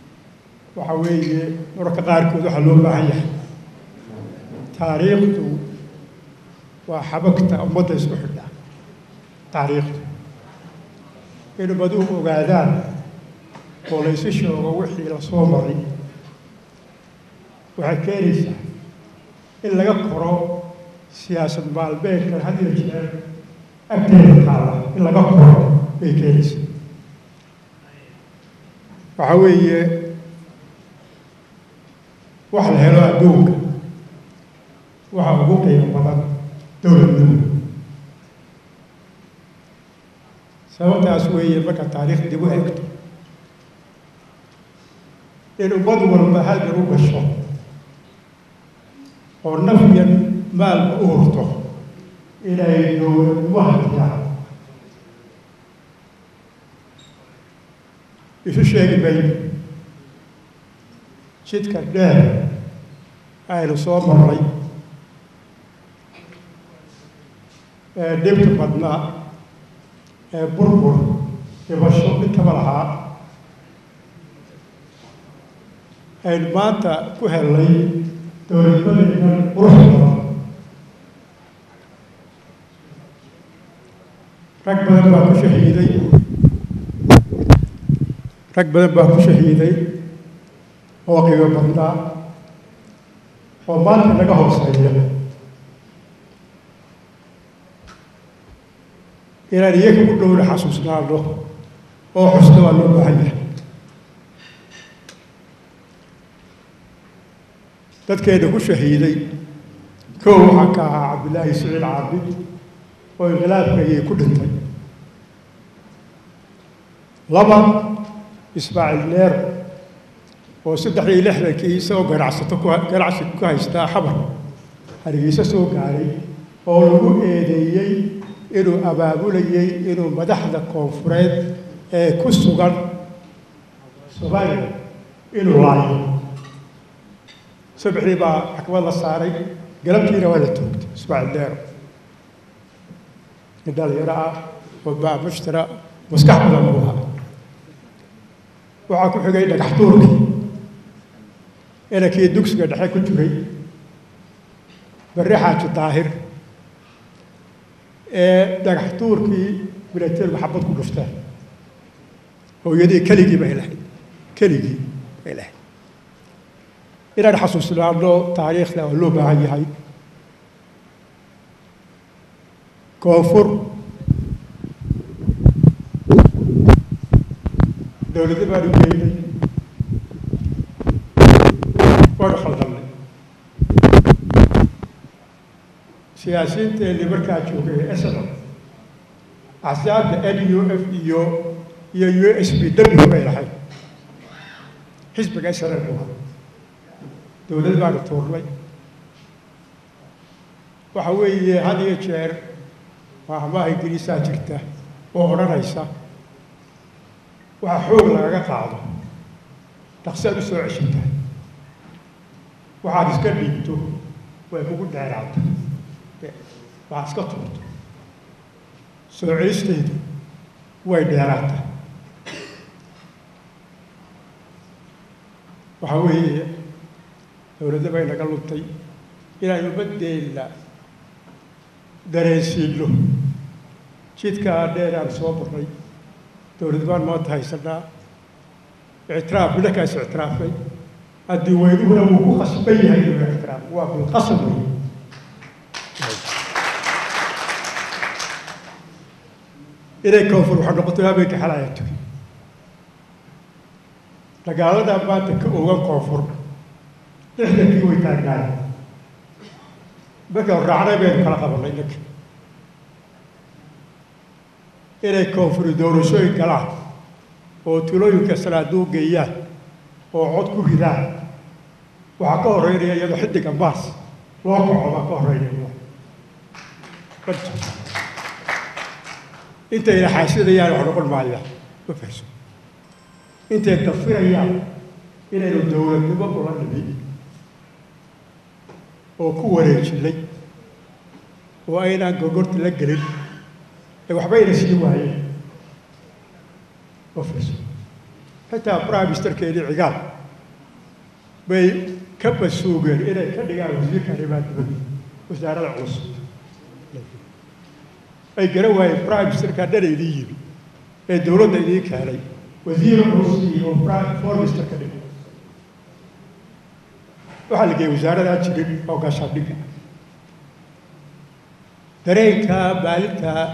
S11: waxa weeye mararka qaarkood waxaa loo baahan yahay taariikhdu waa xabagta ummadda isku xidha taariikhdu in ummaduhu ogaadaan oo laysu sheego wixii la soo maray waxay keenaysaa in laga koro siyaasad maalmeedkan had iyo jeer agteeda taala in laga koro bay keenaysaa waxaa weeye wax la helo adduunka waxa ugu qiimo badan dowladnimo sababtaas weeye marka taariikh dib u egto in ummad walba halgan u gasho oo nafyan maalba u hurto inay dowladnimo hadiyaan isu sheegi mayno jidka dheer aynu soo marray ee dhibta badnaa ee burbur dhibasho intaba lahaa aynu maanta ku hellay dowladnimadeennan qurux badan rag badan baa ku shahiiday rag badan baa ku shahiiday oo qiimo badnaa oo maanta naga hooseeya inaan iyaga ku dhowna xasuusnaano oo xusno waa loo baahan yahay dadkeena ku shahiiday kow waxaa ka ahaa cabdillaahi siciid caabid oo inqilaabkayay ku dhintay laba ismaaciil neer oo saddex iyo lixdankii isagoo ganacsato ku ganacsi ku haystaa xabar hargeysa soo gaaray oo lagu eedeeyey inuu abaabulayey inuu madaxda koonfureed ee ku sugan soomaaliya inuu laayo sabxii baa maxkamad la saaray galabtiina waa la toogtay ismaaciil neero nin dhalinyaro ah oo baa mushtara maskax badan buu ahaa waxaa ku xigay dhagax tuurkii inankii dugsiga dhexe ku jiray barre xaaji daahir ee dhagax tuurkii milaterigu xabad ku dhufteen hooyadii keligii bay lahayd keligii bay lahayd inaan xasuusnaano taariikhda oo loo baahan yahay koonfur dowladda baan u geynay waanu khaldamnay siyaasiyiinteennii markaa joogay ee SNL axsaabta n u f iyo iyo u s b w bay lahayd xisbiga SNL buu ahaa dowlad baanu tuurnay waxa weeye had iyo jeer maahmaaha ingiriisaa jirta oo odhanaysa waxa xoog lagaga qaado dhaqsaad u soo ceshantahay waxaad iska dhiibto way kugu dheeraata waxaad iska tuurto soo celistaydu way dheeraata waxa weeye dowladda bay naga luntay inaan ummadeenna dareensiinno jidkaa dheer aan soo marnay dowlad baan maanta haysanaa ictiraaf midakaas ictiraafay haddii weynuhuna wuu ku khasban yahay inuu ictiraaf waa bilqasab wey inay koonfur waxaa noqotay habeenka xalaya tugi dagaaladaa maanta ka ogan koonfur lixdankii way taagnaay marka raacnay baynu kala qabanay ninka inay koonfuri doorashooyin galaan oo tulooyinka sanaaduuq geeyaan oo cod ku ridaan waxaa ka horreynaya iyadoo xiddiga maas loo kaco baa ka horreynaya intayna xaasidayaan wax noqon maayaan ma fahso intay dafirayaan inaynu dowladnimo ula nimi oo ku wareejinay oo aynaan gogorta la gelin ee waxbayna sii waayeen ma fahso xitaa prime ministerkeedii cigaal bay ka basuugeen inay ka dhigaan wasiirka arrimaha dibadda wasaarada culus ay garan waayeen prime ministerka dhana idiin yimi ee dowladda idiin keenay wasiir culus iyo foreign minister ka dhigay waxaa la geeyey wasaaradaa jirin oo gaashaandhigga dareenkaa maalintaa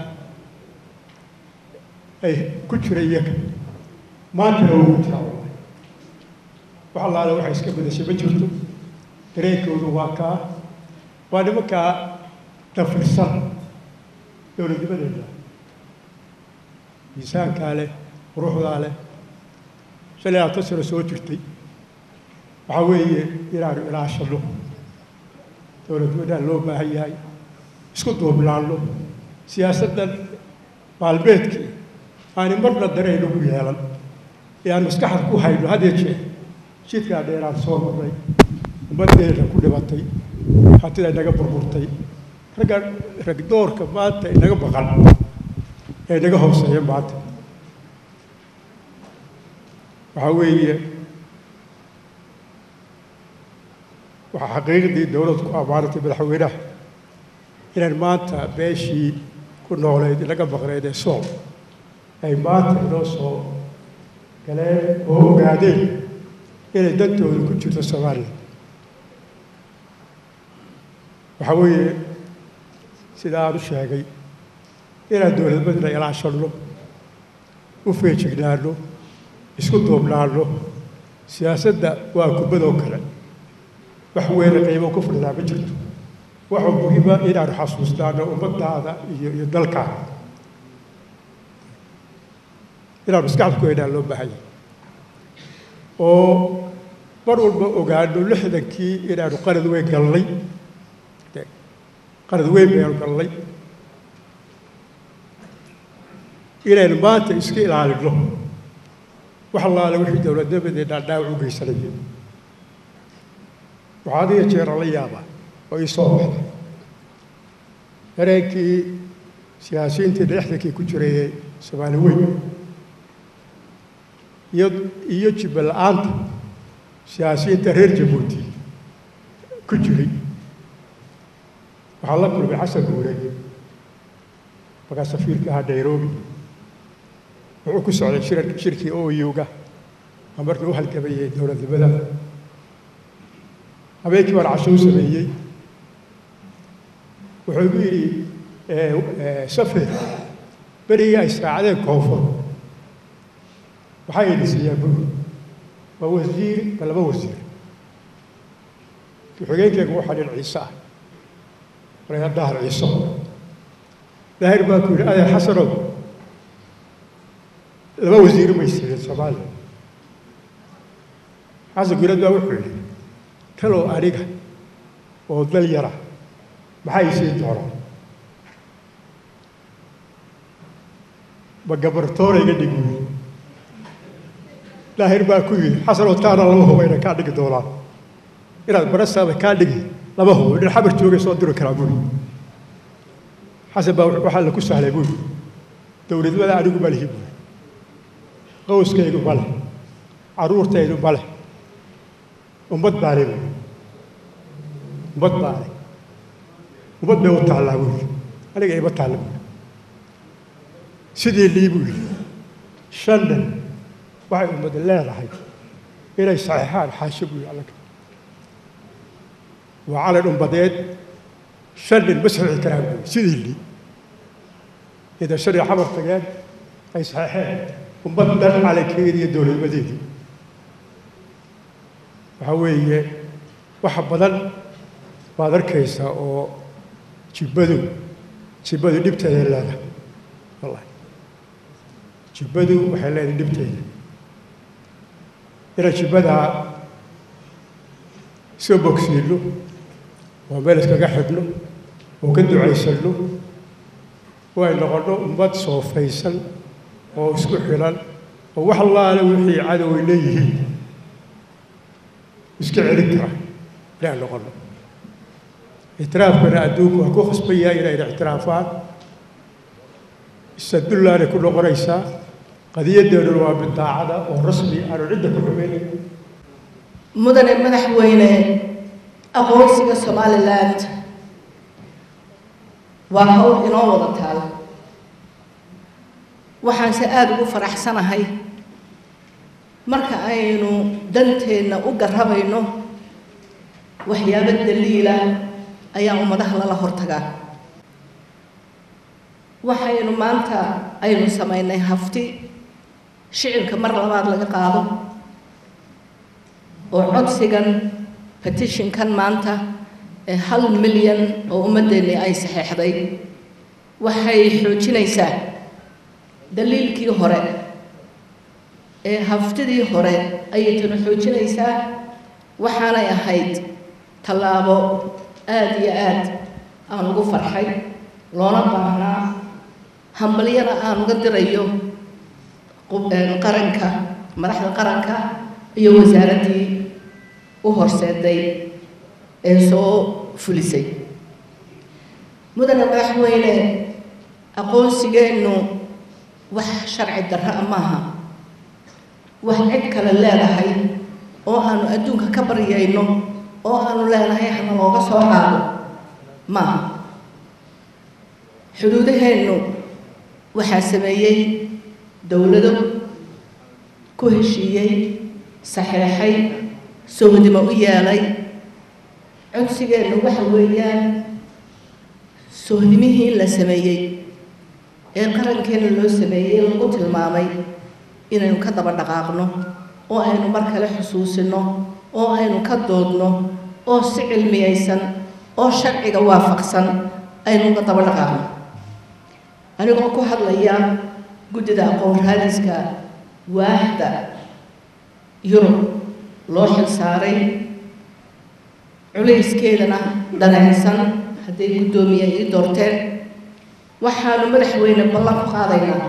S11: ay ku jira iyaga maantana ugu jiraa wax allaale waxay iska bedashay ma jirto dareenkoodu waa kaa waa nimankaa dafirsan dowladnimadeeda miisaankaa leh quruxdaa leh shan iyo labaatan sano soo jirtay waxaa weeye inaanu ilaashano dowladnimadaan loo baahan yahay isku duubnaanno siyaasaddan maalmeedkii aani marna dareen ugu yeelan ee aan maskaxda ku hayno had iyo jeer jidkaa dheeraan soo marnay ummaddeena ku dhibatay hantida inaga burburtay ragga ragdoorka maanta inaga maqan ee inaga hooseeya maanta waxaa weeye waxaa xaqiiqdii dowladdu ku ammaanatay madaxweynaha inaan maanta beeshii ku nooleyd inaga maqneyd ee sool ay maanta inoo soo galeen oo ogaadeen inay dantooda ku jirto soomaaliya waxaa weeye sida aan u sheegay inaan dowladnimadina ilaashanno u feejignaano isku duubnaano siyaasadda waa kubadoo kale wax weyne qiimo ku fadhidaa ma jirto waxaa muhiima inaanu xasuustaano ummadaada iyo iyo dalkaada inaanu maskaxda ku haynaa loo baahanya oo mar walba ogaano lixdankii inaanu qalad weyn galnay qalad weyn baynu galnay inaynu maanta iska ilaalino wax allaale wixii dowladnimadeennaa dhaawac u geysanaya waxaa adiga jeera la yaabaa oo ii soo baxda dareenkii siyaasiyiintii dhexdankii ku jiray ee soomaali weyn iyo iyo jibba la-aanta siyaasiyiinta reer jabuuti ku jiray waxaa la kulmay xasan guure markaa safiirka ahaa nairobi wuxuu ku socday shir shirkii oyuga oo markii u halgamayay dowladnimada habeenkii baan casho u sameeyey wuxuu igu yidhi safir berigii ay israacdeen koonfur maxaa idin siiyaa buuri waa wasiir ba laba wasiir ku-xigeenkeyga waxaa dhin ciise ah markaa dahar ciiso daahir baa ku yidhi adeer xasanow laba wasiir may siiyeen soomaaliya xasan guulad baa wuxuu yidhi talow aniga oo dal yara maxaa ii siin doonaa ma gabartoona iga dhig buyi daahir baa ku yidhi xasanoo taana lama hubayna kaa dhigi doonaa inaad barasaaba kaa dhigi lama hubo dhin xabar joogay soo diri karaa buyi xasan baa waxaa la ku sahlay buyi dowladnimada anigu ma lihi buyi qowskaygu ma leh carruurtaydu ma leh ummad baa le buyi ummad baa le ummad bay u taallaa buyi aniga ima taalla buyi sidii lii buu yidhi shan nin waxay ummad leedahay inay saxeexaan xaasho buu yidhi allaga waa calan ummadeed shan nin ma saxiixi karaan buu yidhi sidii lii ida shan iyo xamar tageen ay saxeexeen ummad dhan calankeedii iyo dowladnimadeedii waxaa weeye waxa badan baad arkaysaa oo jibbadu jibbadu dhibteeda leedahay wallahi jibbadu waxay leedahay dhibteeda inaan jibbadaa soo bogsiinno oo meel iskaga xidhno oo ka ducaysanno oo ay noqonno ummad soofaysan oo isku xilan oo wax allaale wixii cadow ay leeyihiin iska celin kara inaan noqonno ictiraafkana adduunku waa ku khasban yahay inayna ictiraafaan isadullaanay ku noqonaysaa qadiyadeeduna waa bidaacada oo rasmi aanu cidda ku xumaynayn
S12: mudane madaxweyne aqoonsiga somaliland waa hawl inoo wada taal waxaanse aada ugu faraxsanahay marka aynu danteenna u garrabayno waxyaabo daliila ayaa ummadaha lala hortagaa waxaynu maanta aynu samaynay hafti shicibka mar labaad laga qaado oo codsigan petitionkan maanta ee hal milyan oo ummaddeennii ay saxeexday waxay xoojinaysaa daliilkii hore ee haftidii hore ayay tanu xoojinaysaa waxaanay ahayd tallaabo aada iyo aad aan ugu farxay loona baahnaa hambalyana aan uga dirayo qaranka madaxda qaranka iyo wasaaraddii u horseeday ee soo fulisay mudane madaxweyne aqoonsigeennu wax sharci darra maaha wax cid kale leedahay oo aanu adduunka ka baryayno oo aanu leenahay hana looga soo qaado maaha xuduudaheennu waxaa sameeyey dowlado ku heshiiyey saxeexay sohdimo u yeelay codsigeennu waxa weeyaan sohdimihii la sameeyey ee qarankeenna loo sameeyey lagu tilmaamay inaynu ka daba dhaqaaqno oo aynu mar kale xusuusino oo aynu ka doodno oo si cilmiyaysan oo sharciga waafaqsan aynu uga daba dhaqaaqno anigoo ku hadlaya guddida aqoon raadiska waaxda yurub loo xil saaray culayskeedana dhanaysan hadday guddoomiye ii doorteen waxaanu madaxweyne ballan ku qaadaynaa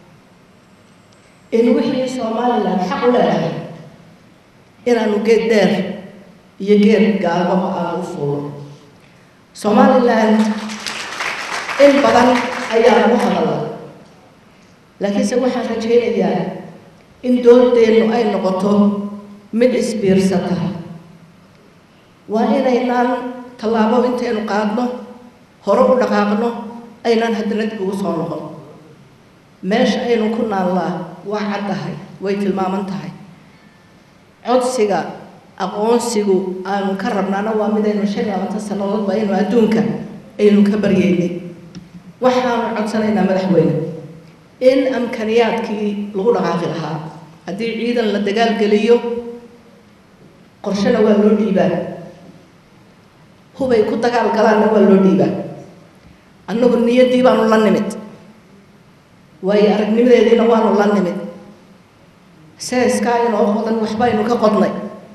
S12: in wixii somalilan xaq u leedahay inaanu geed dheer iyo geed gaalbaba aanu u fuulno somalilan in badan ayaa lagu hadala laakiinse waxaan rajaynayaa in doodeennu ay noqoto mid isbiirsata waa inaynaan tallaabo intaynu qaadno hore u dhaqaaqno aynaan haddana dib ugu soo noqon meesha aynu ku naallaa waa caddahay way tilmaaman tahay codsiga aqoonsigu aanu ka rabnaana waa midaynu shan iyo labaatan sannadoodba aynu adduunka aynu ka baryeynay waxaanu codsanaynaa madaxweyne in amkaniyaadkii lagu dhaqaaqi lahaa haddii ciidan la dagaalgeliyo qorshena waa loo dhiibaa hubay ku dagaal galaanna waa loo dhiibaa annagu niyaddii baanu la nimid waayo aragnimadeediina waanu la nimid seeskaa inoo qodan waxbaynu ka qodnay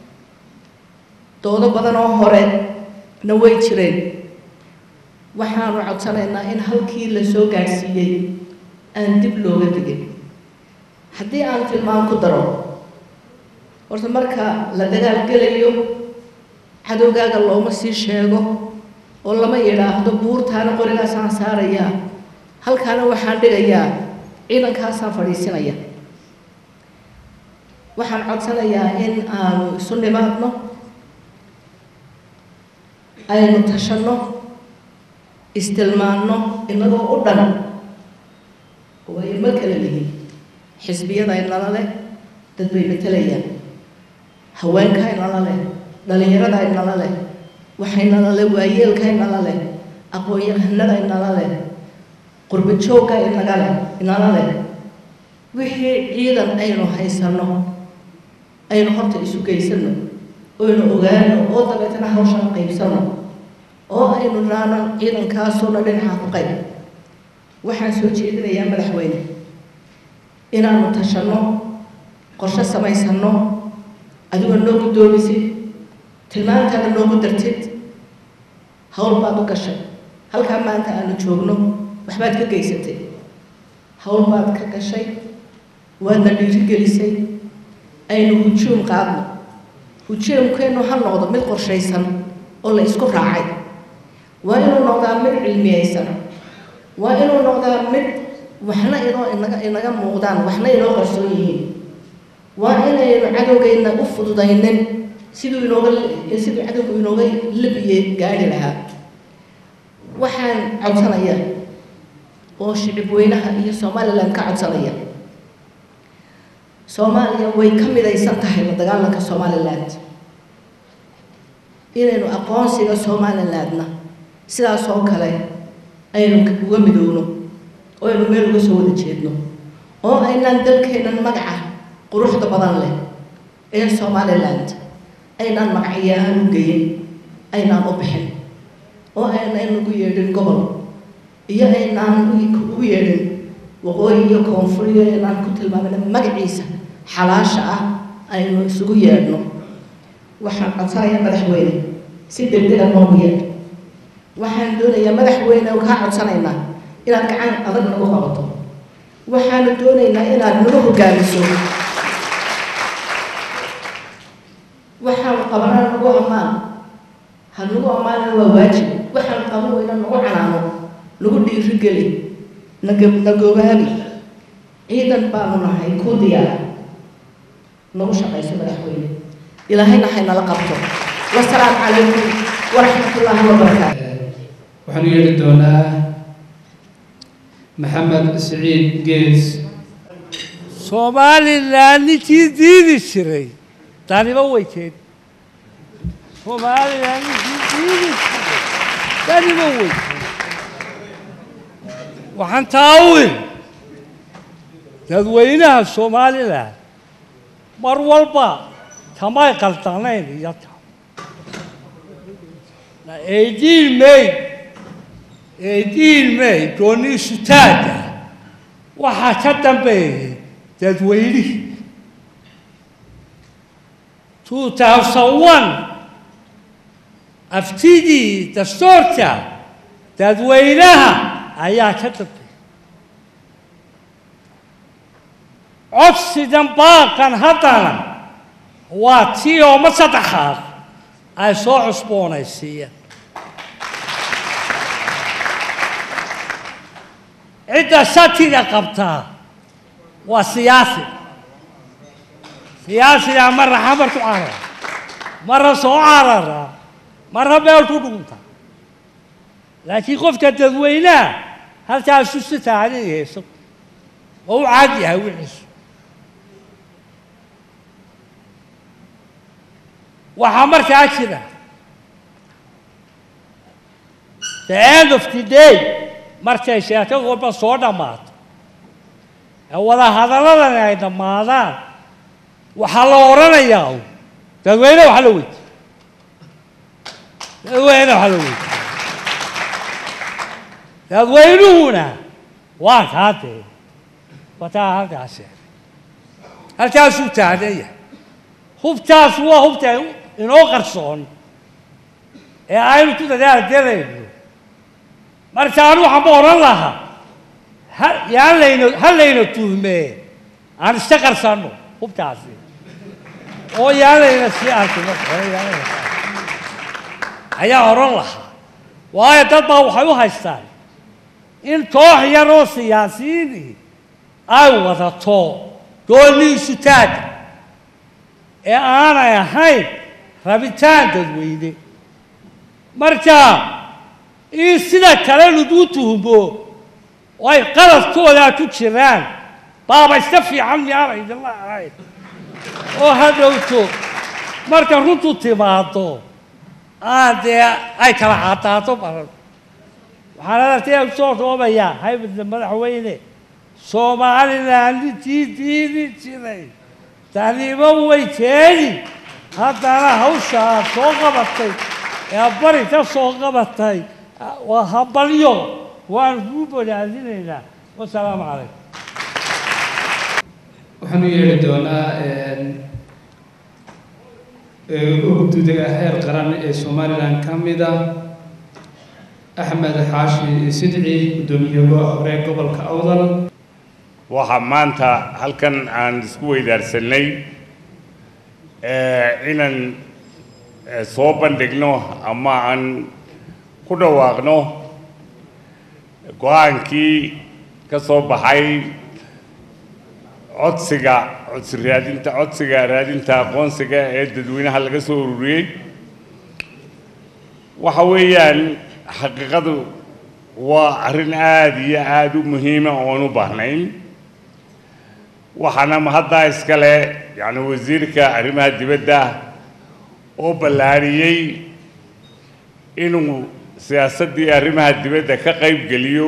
S12: doodo badan oo hore na way jireen waxaanu codsanaynaa in halkii la soo gaadhsiiyey aan dib looga digin haddii aan tilmaan ku daro horta marka la dagaalgelayo cadowgaaga looma sii sheego oo lama yidhaahdo buurtaana qorigaasaan saarayaa halkaana waxaan dhigayaa ciidankaasaan fadhiisinaya waxaan codsanayaa in aanu isu nimaadno aynu tashanno istilmaanno inagoo u dhan waayo ma kala lihin xisbiyada inala leh dad bay matelayaan haweenka inala leh dhalinyarada inala leh waxaynala leh waayeelka inala leh aqoon-yahanada inala leh qurbo joogga inaga leh inala leh wixii ciidan aynu haysanno aynu horta isu geysanno oynu ogaano oo dabeetana hawshan qaybsanno oo aynu naano ciidankaasoo dhinaca ku qayb waxaan soo jeedinayaa madaxweyne inaanu tashanno qorshe samaysanno adigoo noo guddoomisid tilmaantaada noogu dartid hawl baad u gashay halkaa maanta aanu joogno waxbaad ka geysatay hawl baad ka gashay waadna dhiirigelisay aynu hujuum qaadno hujuumkeennu ha noqdo mid qorshaysan oo la isku raacay waa inuu noqdaa mid cilmiyeysan waa inuu noqdaa mid waxna inoo inaga inaga muuqdaan waxna inoo qarsoon yihiin waa inaynu cadowgayna u fududaynin siduu inooga siduu cadowgu inooga labiye gaadhi lahaa waxaan codsanayaa oo shicib weynaha iyo somaliland ka codsanaya soomaaliya way ka midaysan tahay la dagaalanka somaliland inaynu aqoonsiga somalilandna sidaas oo kale aynu uga midowno oo aynu meel uga soo wada jeedno oo aynaan dalkeennan magaca quruxda badan leh ee somaliland aynaan magacyahaan u geyin aynaan u bixin oo aynaan ugu yeedhin gobol iyo aynaan ugu yeedhin waqooyi iyo koonfur iyo aynaan ku tilmaamina magaciisa xalaasha ah aynu isugu yeedhno waxaan codsanayaa madaxweyne si degdega noogu yeedh waxaan doonayaa madaxweyne kaa codsanaynaa inaad gacan adag nagu qabato waxaanu doonaynaa inaad nagu hogaamiso waxaan qabanaa nagu ammaan ha nagu ammaanana waa waajib waxaan qaban weyna nagu canaano nagu dhiirigeli naga nagogaabi ciidan baanu nahay kuu diyaara nagu shaqayso madaxweyne ilaahayna haynala qabto wasalaamu calaykum waraxmat ullaahi wabarakaatu
S5: waxaan u yeedhi doonaa maxamed siciid gees
S13: somalilan ninkii diidi jiray daniba weyteed somalilan ninkii diidi jiray daniba weyteed waxaan taawil dadweynaha somalilan mar walba tamay qaldanayn iyo ta eighteen may eighteen may gooni sutaada waxaa ka dambeeyay dadweynihii two thousand one aftidii dastuurka dadweynaha ayaa ka dambeeyay codsigan baaqan haddana waa tii ooma saddexaad ay soo cusboonaysiiyeen cidda shatiga qabtaa waa siyaasi siyaasigaa marra xamar ku carara marra soo carara marra meel ku dhunta laakiin qofka dadweynaha halkaasu si taagan hayso oo u caad yahay wixiisu waxaa markaa jira the end of the day markay sheeko walba soo dhammaato ee wada hadaladani ay dhammaadaan waxaa la odhanayaa un dadweyne waxa la weydiiye dadweyne waxa la weydiiye dadweynuhuna waa kaa dee wataa halkaas halkaasuu taagan yahay hubtaas waa hubta inoo qarsoon ee aynu ku dadaalgelayno marka anu waxaan ba odhan lahaa ha yaan layna ha layna tuhmee aan iska qarsanno hubtaasi oo yaan layna sii arkino ayaa odhan lahaa waayo dad baa waxay u haystaan in koox yar oo siyaasiyiini ay wadato gooniisu taaga ee aanay ahayn rabitaan dadweyne marka in sida kale lagu tuhmo oo ay qaladkoodaa ku jiraan baaba iska fiican miyaana idinla ahayn oo ha dhowto marka runtu timaado aan dee ay kala caddaato baran waxaan adartay soo roobayaa haybadda madaxweyne somaliland intii diidi jiray taniimo way keeni haddana hawshaa soo qabatay ee bari ka soo qabatay waa habalyo waan kuu bodaadinaynaa wasalaamu calaykum
S5: waxaan u yeedhi doonaa guddiga heer qaran ee somalilan ka mida axmed xaashi sidci guddoomiye hore gobolka awdal
S14: waxaa maanta halkan aan isku weydaarsanay inaan soo bandhigno ama aan ku dhawaaqno go-aankii ka soo baxay codsiga codsi raadinta codsiga raadinta aqoonsiga ee dadweynaha laga soo ururiyey waxa weeyaan xaqiiqadu waa arrin aada iyo aada u muhiima oon u baahnayn waxaana haddaa iskale yacni wasiirka arrimaha dibadda oo ballaariyey inuu siyaasaddii arrimaha dibadda ka qayb geliyo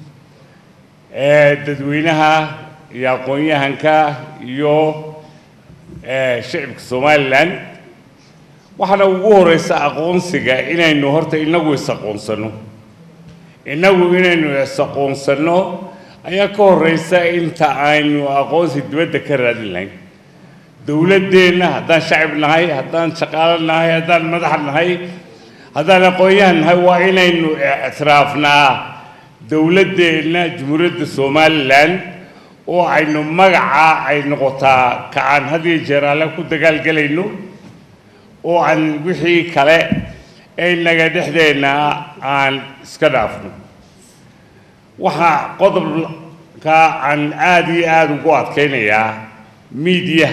S14: ee dadweynaha iyo aqoon-yahanka iyo shicibka somalilan waxaana ugu horeysa aqoonsiga inaynu horta inagu is-aqoonsano innagu inaynu is-aqoonsanno ayaa ka horeysa inta aynu aqoonsi dibadda ka raadin lahayn dowladdeenna haddaan shacib nahay haddaan shaqaalo nahay haddaan madax nahay haddaan aqoon-yahan nahay waa inaynu ictiraafnaa dowladdeenna jumhuuriyadda somalilan oo aynu magaca ay noqotaa kacaan had iyo jeer alle ku dagaalgelayno oo aan wixii kale ee naga dhexdeenna aan iska dhaafno waxaa qodobka aan aada iyo aada ugu adkaynayaa miidiya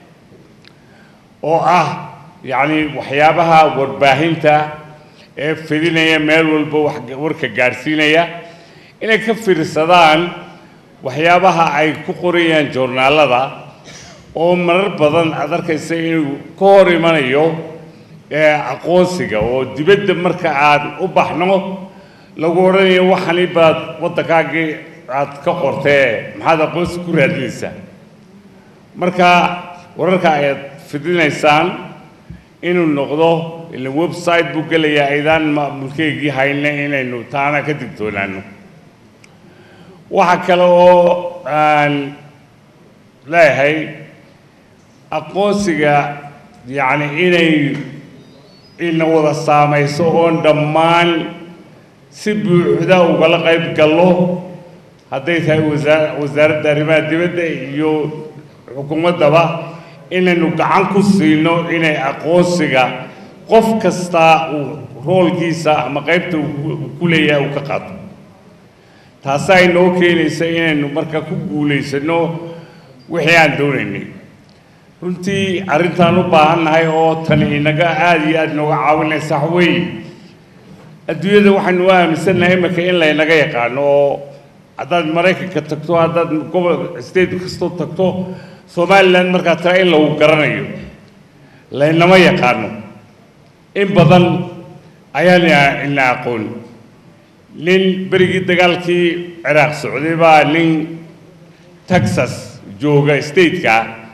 S14: oo ah yacni waxyaabaha warbaahinta ee fidinaya meel walba wax warka gaadhsiinaya inay ka fiirsadaan waxyaabaha ay ku qorayaan joornaalada oo marar badan aad arkaysa inuu ka hor imanayo aqoonsiga oo dibadda marka aan u baxno lagu odhanayo waxani baad waddankaagii aad ka qortee maxaad aqoonsi ku raadinaysaa marka wararka ayaad fidinaysaan inuu noqdo ila website buu gelayaa aydaan maamulkeygii hayne inaynu taana ka digtoonaano waxaa kale oo aan leeyahay aqoonsiga yacni inay ina wada saamayso oon dhammaan si buuxda ugala qayb gallo hadday tahay wasaa wasaaradda arrimaha dibadda iyo xukuumaddaba inaynu gacan ku siino inay aqoonsiga qof kastaa uu roolkiisa ama qaybta uu ku leeyahay uu ka qaato taasaa inoo keenaysa inaynu marka ku guulaysanno wixii aan doonaynay runtii arrintaan u baahannahay oo tani inaga aada iyo aada nooga caawinaysa wax weeye adduunyada waxaynu u aaminsannahay imika in laynaga yaqaano oo haddaad maraykanka tagto haddaad gobol state kastoo tagto somalilan markaa taa in lagu garanayo laynama yaqaano in badan ayaan ina aqoon nin berigii dagaalkii ciraaq socday baa nin texas jooga stateka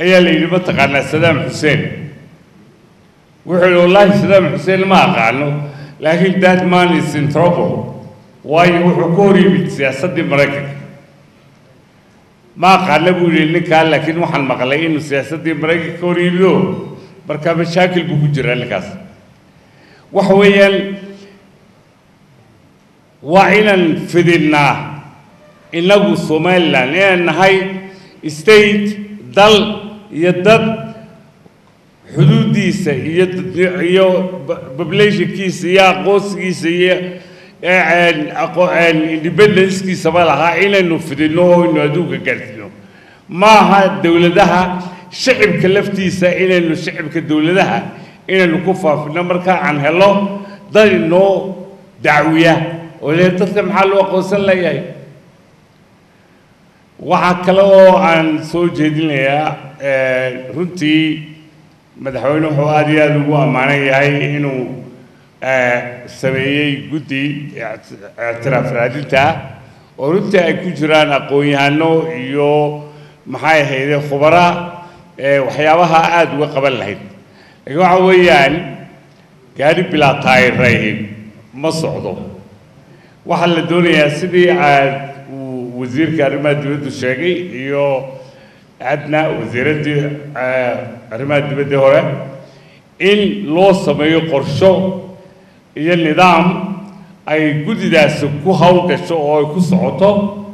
S14: ayaa la yidhi mataqaanaa sadaam xuseen wuxuu yidhi wallaahi sadaam xuseen ma aqaano laakiin that man is in trouble waayo wuxuu ka hor yimid siyaasaddii maraykanka ma aqaana buu yidhi ninkaa laakiin waxaan maqlay inuu siyaasaddii maraykanka ka hor yimido markaa mashaakil buu ku jiraa ninkaas waxa weeyaan waa inaan fidinnaa innagu somaliland inaan nahay state dal iyo dad xuduuddiisa iyo iyo populationkiisa iyo aqoonsigiisa iyo independencekiisaba lahaa inaynu fidinno oo aynu adduunka gaadhsiino maaha dowladaha shicibka laftiisa inaynu shicibka dowladaha inaynu ku faafino marka aan helo dad inoo dacwiya oo le dadka maxaa loo aqoonsan leeyahay waxaa kale oo aan soo jeedinayaa runtii madaxweyne wuxuu aada iyo aada ugu ammaanan yahay inuu sameeyey guddi ictiraaf raadinta oo runtii ay ku jiraan aqoon-yahano iyo maxay ahayde khubara waxyaabaha aada uga qaban lahayd laakiin waxa weeyaan gaari bilaa taayirayn ma socdo waxaa la doonayaa sidii aad uu wasiirka arrimaha dibaddu sheegay iyo adna wasiiraddii arrimaha dibadda hore in loo sameeyo qorsho iyo nidaam ay guddidaasi ku hawlgasho oo ay ku socoto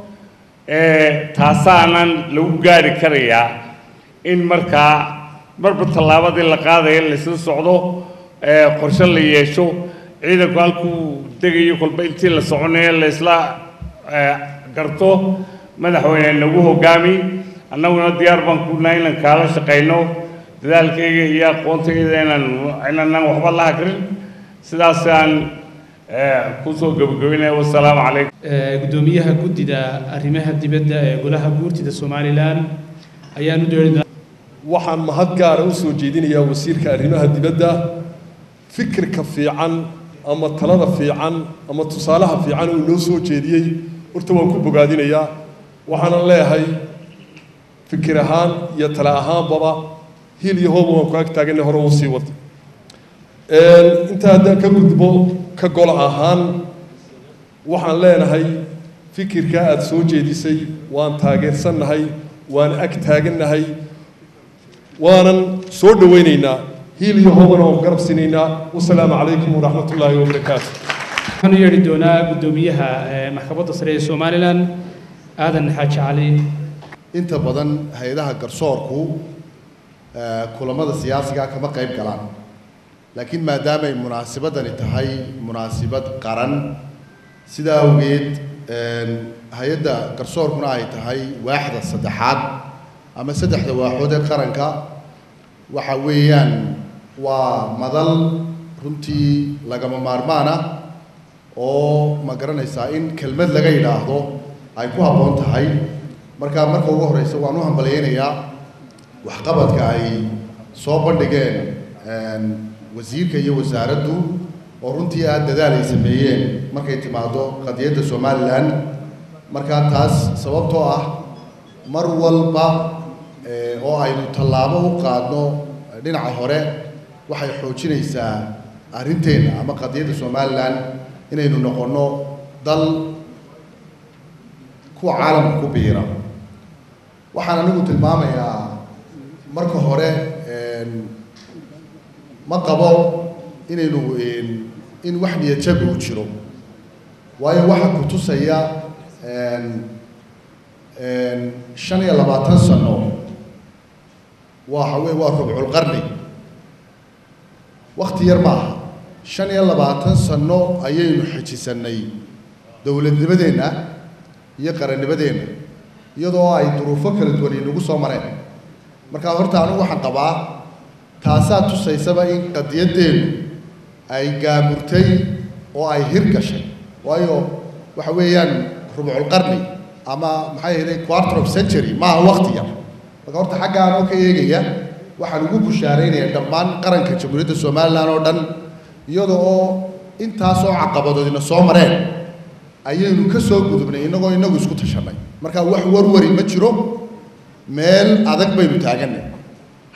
S14: taasaanan lagu gaari karayaa in markaa marba tallaabadii la qaadaya laysla socdo qorshe la yeesho ciidanku halkuu degayo kolba intii la soconayo laysla garto madaxweyne nagu hogaami annaguna diyaar baan ku nahay inaan kaala shaqayno dadaalkayga iyo aqoontayda inaan inaanan waxba la hakrin sidaasaan kusoo gabagabeynaya wasalaamu calaykum
S5: gudoomiyaha guddida arrimaha dibadda ee golaha guurtida somalilan ayaan u dheeri
S15: waxaan mahad gaara u soo jeedinayaa wasiirka arrimaha dibadda fikirka fiican ama talada fiican ama tusaalaha fiican uu noo soo jeediyey horta waan ku bogaadinayaa waxaanan leeyahay fikir ahaan iyo tale ahaanbaba hil iyo hooba waan ku ag taaganay hore uu sii wata inta haddaan ka gudbo ka gol ahaan waxaan leenahay fikirka aada soo jeedisay waan taageersannahay waan ag taagannahay waanan soo dhowaynaynaa hiil iyo hoobana waan garab sinaynaa wasalaamu calaykum waraxmat ullaahi wabarakaatu
S5: waxaan u yeedhi doonaa guddoomiyaha maxkamadda sare ee somalilan aadan xaaji cali
S16: inta badan hay-adaha garsoorku kulamada siyaasiga kama qayb galaan laakiin maadaamay munaasibadani tahay munaasibad qaran sidaa awgeed hay-adda garsoorkuna ay tahay waaxda saddexaad ama saddexda waaxood ee qaranka waxa weeyaan waa madal runtii lagama maarmaan ah oo ma garanaysaa in kelmad laga yidhaahdo ay ku habboon tahay marka marka ugu horeysa waan u hambalyaynayaa waxqabadka ay soo bandhigeen wasiirka iyo wasaaraddu oo runtii aada dadaal ay sameeyeen markay timaado qadiyadda somalilan markaa taas sababtoo ah mar walba oo aynu tallaabo u qaadno dhinaca hore waxay xoojinaysaa arrinteenna ama qadiyadda somalilan inaynu noqonno dal kuwa caalamka ku biira waxaan anigu tilmaamayaa marka hore ma qabo inaynu in wax niyadjabi uu jiro waayo waxa ku tusaya shan iyo labaatan sano waxa wey waa rubculqarni wakti yar ma aha shan iyo labaatan sano ayaynu xejisanay dowladnimadeenna iyo qarannimadeenna iyadoo ay duruufo kala duwan inagu soo mareen markaa horta anigu waxaan qabaa taasaa tusaysaba in qadiyaddeenu ay gaamurtay oo ay hirgashay waayo waxa weeyaan rubculqarni ama maxay ahayday quarter of century maaha wakti yar marka horta xaggaan oo ka eegaya waxaan ugu bushaaraynayaa dhammaan qaranka jamhuuriyadda somalilan oo dhan iyada oo intaasoo caqabadoodina soo mareen ayaynu ka soo gudubnay innagoo inagu isku tashanay marka wax warwari ma jiro meel adag baynu taaganay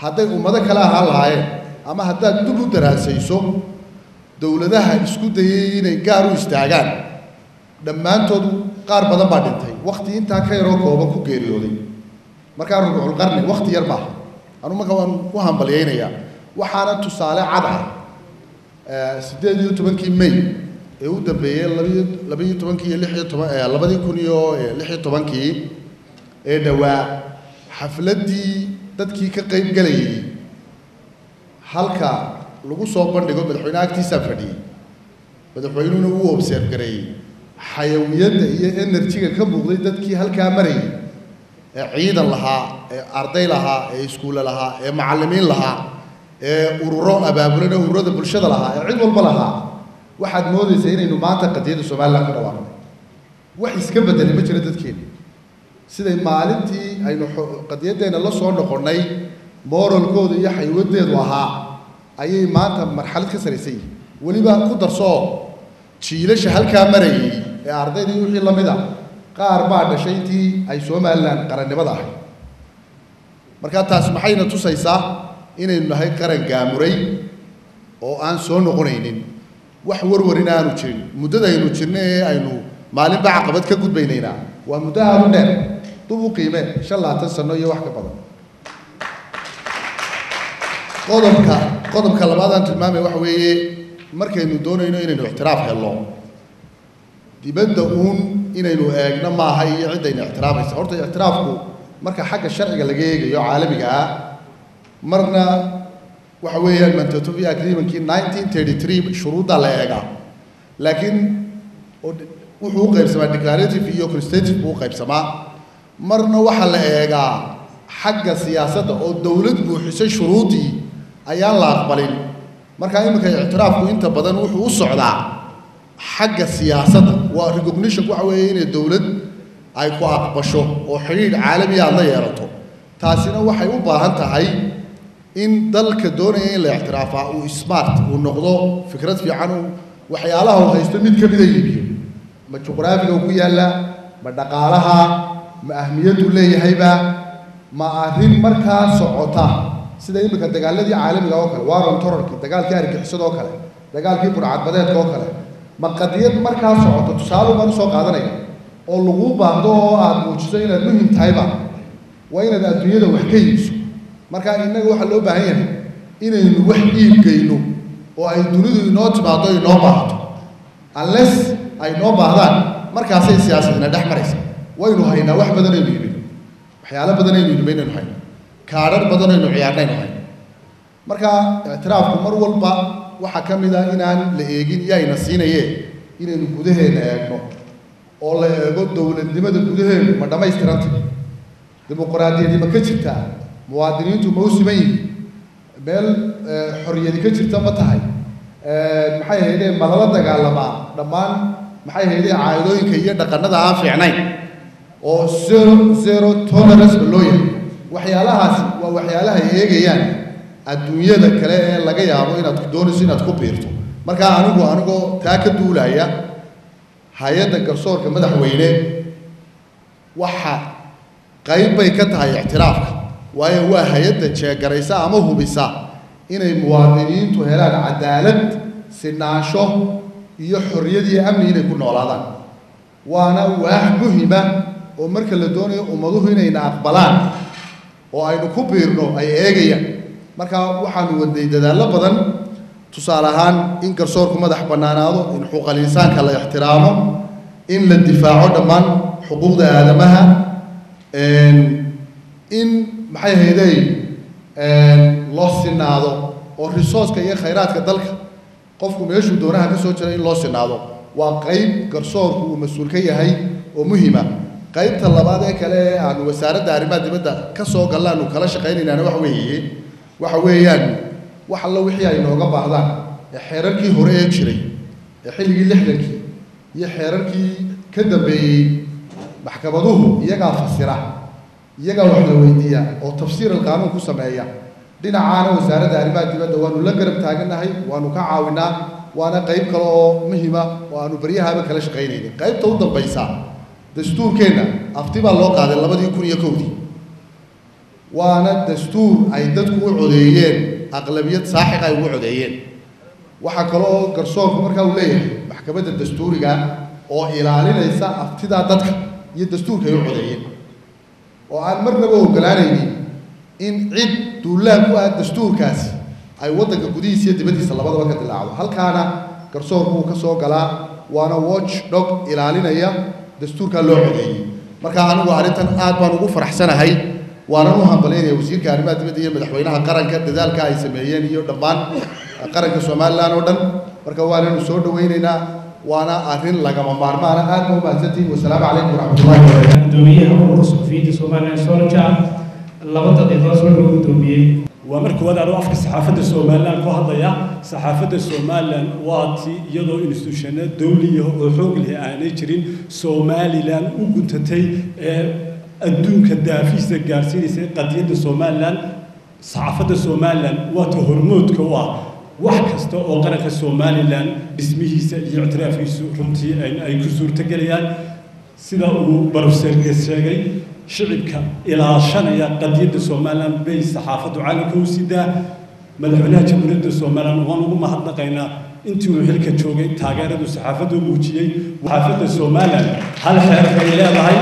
S16: hadday ummado kale ahaan lahaayeen ama haddaad dib u daraasayso dowladaha isku dayay inay gaar u istaagaan dhammaantood qaar badan baa dhintay wakti intaa ka yaroo kooban ku geeriyooday markaa rubuculqarni wakti yar maaha anu marka waan ku hambalyaynayaa waxaana tusaale cad ah siddeed iyo tobankii may ee u dambeeyey labiyo labiyo tobankii iyo lix iyo toban labadii kun iyo lix iyo tobankii ee dhowaa xafladdii dadkii ka qayb gelayay halka lagu soo bandhigo madaxweyne agtiisaa fadhiyey madaxweynuhuna wuu observe gareeyey xayawiyadda iyo enerjiga ka muuqday dadkii halkaa marayay ee ciidan lahaa ee arday lahaa ee iskuulle lahaa ee macallimiin lahaa ee ururo abaabulan ee ururada bulshada lahaa ee cid walba lahaa waxaad moodaysaa inaynu maanta qadiyadda somalilan ka dhawaaqnay wax iska bedelay ma jiro dadkeena siday maalintii aynu qadiyaddeenna la soo noqonnay moralkooda iyo xaywadeedu ahaa ayay maanta marxalad ka saraysan yihin weliba ku darsoo jiilasha halkaa marayay ee ardaydii wixii la mid a qaar baa dhashay intii ay somalilan qarannimada ahayd markaa taasi maxayna tusaysaa inaynu nahay qaran gaamuray oo aan soo noqonaynin wax warwarin aanu jirin muddada aynu jirna ee aynu maalinba caqabad ka gudbaynaynaa waa muddo aada u dheer dub u qiime shan labaatan sano iyo wax ka badan qodobka qodobka labaad aan tilmaamay waxa weeye markaynu doonayno inaynu ictiraaf helno dibadda uun inaynu eegno maaha iyo ciddayna ictiraafaysa horta ictiraafku marka xagga sharciga laga eegayo caalamiga ah marna waxa weeyaan mantotovia agreementkii nineteen thirty three shuruuddaa la eegaa laakiin wuxuu u qaybsamaa declarative iyo constitutive buu u qaybsamaa marna waxaa la eegaa xagga siyaasadda oo dowlad buuxisay shuruuddii ayaan la aqbalin markaa iminka ictiraafku inta badan wuxuu u socdaa xagga siyaasadda waa recognition waxa weeye inay dowlad ay ku aqbasho oo xidhiidh caalamiya aad la yeelato taasina waxay u baahan tahay in dalka doonaya in la ictiraafaa uu smart uu noqdo fikrad fiican uu waxyaalaha uu haysto mid ka mida iibiyo ma juqraafiga uu ku yaallaa ma dhaqaalaha ma ahmiyaddu leeyahayba ma arrin markaa socota sida iminka dagaaladii caalamiga oo kale waron tororkii dagaalkii argixisada oo kale dagaalkii burcadbadeedka oo kale ma qadiyad markaa socoto tusaale baan usoo qaadanaya oo lagu baahdo oo aad muujiso inaad muhim tahayba waa inaad adduunyada wax ka iibso marka innaga waxaa loo baahan yahay inaynu wax iibgeyno oo ay dunidu inoo timaado inoo baahato unless ay noo baahdaan markaasay siyaasadina dhex maraysa waynu haynaa wax badan aynu iibino waxyaalo badan aynu iibino inaynu hayno kaadhar badan aynu ciyaarnaynu hayno marka ictiraafku mar walba waxaa ka mid ah inaan la eegin iyayna siinayee inaynu gudaheena eegno oo la eego dowladnimada gudaheenu ma dhammaystiranta dimuqraadiyadi ma ka jirtaa muwaadiniintu ma u siman yihiin meel xorriyadi ka jirta ma tahay maxay ahaydee ma lala dagaalamaa dhammaan maxay ahaydee caadooyinka iyo dhaqannada aan fiicnayn oo zero zero tolerance ba loo yahay waxyaalahaasi waa waxyaalaha ay eegayaan adduunyada kale ee laga yaabo inaad doonayso inaad ku biirto marka anigu anigoo taa ka duulaya hay-adda garsoorka madaxweyne waxa qayb bay ka tahay ictiraafka waayo waa hay-adda jeegaraysa ama hubisa inay muwaadiniintu helaan cadaalad sinaansho iyo xorriyad iyo amni inay ku noolaadaan waana waax muhima oo marka la doonayo ummaduhu inayna aqbalaan oo aynu ku biirno ay eegayaan marka waxaanu wadnay dadaallo badan tusaale ahaan in garsoorku madax bannaanaado in xuquuqal insaanka la ixtiraamo in la difaaco dhammaan xuquuqda aadamaha in maxay ahaydey loo sinaado oo resourceka iyo khayraadka dalka qofku meeshuu doonaha ka soo jira in loo sinaado waa qayb garsoorku uu mas-uul ka yahay oo muhima qaybta labaad ee kale ee aanu wasaaradda arrimaha dibadda ka soo galla aanu kala shaqaynaynaana waxa weeye waxa weeyaan wax allo wixii ay nooga baahdaan ee xeerarkii hore ee jiray ee xilligii lixdankii iyo xeerarkii ka dambeeyey maxkamaduhu iyagaa fasira iyagaa wax la weydiiya oo tafsiir alqaanuun ku sameeya dhinacaana wasaaradda arrimaha dibadda waanu la garab taagannahay waanu ka caawinaa waana qayb kale oo muhima oo aanu baryahaaba kala shaqaynaynin qaybta u dambaysa dastuurkeenna afti baa loo qaaday labadii kun iyo kowdii waana dastuur ay dadku u codeeyeen aqlabiyad saaxiq ay ugu codeeyeen waxaa kale oo garsoorku markaa uu leeyahay maxkamadda dastuuriga oo ilaalinaysa aftidaa dadka iyo dastuurka ay u codeeyeen oo aan marnaba ogolaanaynin in cid duulaan ku ah dastuurkaasi ay waddanka gudihiisa iyo dibaddiisa labadaba ka dilaacdo halkaana garsoorku uu ka soo galaa waana watch dog ilaalinaya dastuurkaa loo codeeyey marka anigu arrintan aad baan ugu faraxsanahay waanan u hambalyaynaya wasiirka arrimaha dibadda iyo madaxweynaha qaranka dadaalka ay sameeyeen iyo dhammaan qaranka somalilan oo dhan marka waananu soo dhawaynaynaa waana arrin lagama maarmaana aad ba u mahadsantihin wasalaamu calaykum waraxmatullahi wabarakatu
S5: gudoomiyaha ururka suxufiyiinta somalilan solja laba daqiiqo soo dhow gudoomiyey
S17: waa marka wadaad oo afka saxaafadda somalilan ku hadlaya saxaafadda somalilan waa tii iyadoo instituushano dawliya oo xoog leh aanay jirin somalilan u guntatay ee adduunka daafiisa gaarsiinaysa qadiyadda somalilan saxaafadda somalilan waa ta hormoodka u ah wax kasta oo qaranka somalilan dhismihiisa iyo ictiraafkiisu runtii ay ku suurtogelayaan sida uu barofseerka sheegay shicibka ilaashanaya qadiyadda somalilan bay saxaafaddu caalamka u sidaa madaxweynaha jamhuuriyadda somalilan waan ugu mahadnaqaynaa intii uu xilka joogay taageeradu saxaafaddu muujiyey saxaafadda somalilan hal xeer bay leedahay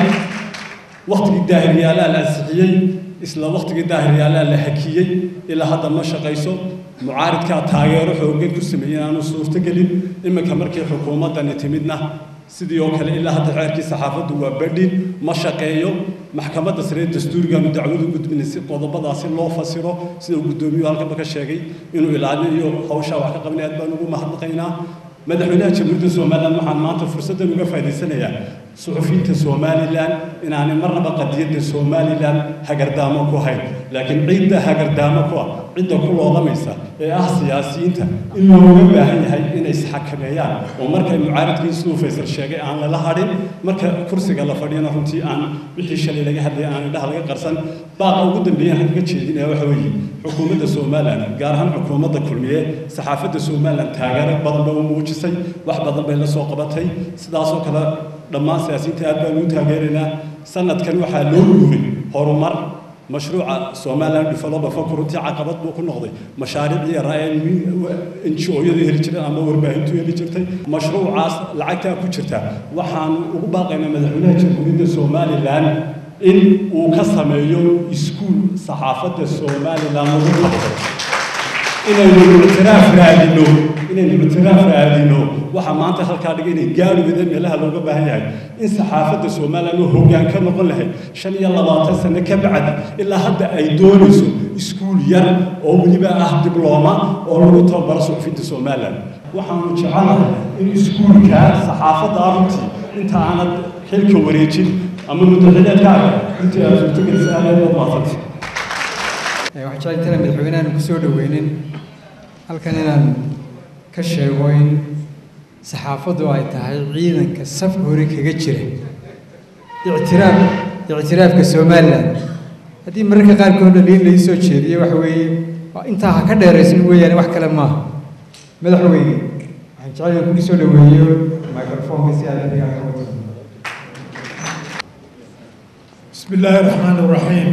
S17: waktigii daahiriyaalaa la ansixiyey isla waktigii daahiriyaalaa la hakiyey ilaa hadda ma shaqayso mucaaridkaa taageero xooggan ku sameeyey aanu suurtogelin iminka markii xukuumaddani timidna sidii oo kale ilaa hadda xeerkii saxaafaddu waa badhin ma shaqeeyo maxkamadda sare dastuurigaanu dacwadu gudbinay si qodobadaasi loo fasiro sida uu guddoomiyuhu halkanba ka sheegay inuu ilaalinayo hawshaa wax ka qabanay aad baan ugu mahadnaqaynaa madaxweynaha jamhuuriyadda somalilan waxaan maanta fursaddan uga faa'idaysanayaa suxufiyiinta somalilan inaanay marnaba qadiyadda somalilan hagardaamo ku hayn laakiin cidda hagardaamo ku ah cidda ku loodamaysa ee ah siyaasiyiinta in looga baahan yahay inay isxakameeyaan oo markay mucaaradkii siduu faysal sheegay aan lala hadhin marka kursiga la fadhiyana runtii aan wixii shalay laga hadlayay aan indhaha laga qarsan baaqa ugu dambeeyaan kaga jeedinaya waxa weeye xukuumadda somalilan gaar ahaan xukuumadda kulmiye saxaafadda somalilan taageero badan bay u muujisay wax badan bay la soo qabatay sidaasoo kale dhammaan siyaasiyiinta aad baan ugu taageeraynaa sanadkan waxaa loo guuray horumar mashruuca somaliland developer fund runtii caqabad buu ku noqday mashaariicii yaraa NGO-yadu heli jireen ama warbaahintu heli jirtay mashruucaas lacagtaa ku jirta waxaan ugu baaqaynaa madaxweynaha jamhuuriyadda somalilan in uu ka sameeyo iskuul saxaafadda somalilan lagu qabto inaynu ictiraaf raadino inaynu ictiraaf raadino waxa maanta halkaa dhigay inay gaari wada meelaha looga baahan yahay in saxaafadda somalilan oo hoggaan ka noqon lahayd shan iyo labaatan sano ka bacdi ilaa hadda ay doonayso iskuul yar oo weliba ah diblooma oo lagu tababaro suxufiyiinta somalilan waxaanu jecelahay in iskuulka saxaafadda runtii inta aanad xilka wareejin ama muddaxileedkaaga intii aad suurtogelisa aad aad maasantay
S6: waxaan jeclay intaan madaxweynahan ku soo dhaweynin halkan inaan ka sheego in saxaafaddu ay tahay ciidanka safka hore kaga jira ictiraaf ictiraafka somalilan haddii mararka qaarkood dhaliin lai soo jeediyo waxa weeye intaa ha ka dheeraysan weeyaane wax kale maaha madaxweyne waxaan jeclay in kugu soo dhaweeyo microfonka si aad adiga ka wato
S18: بسم الله الرحمن الرحيم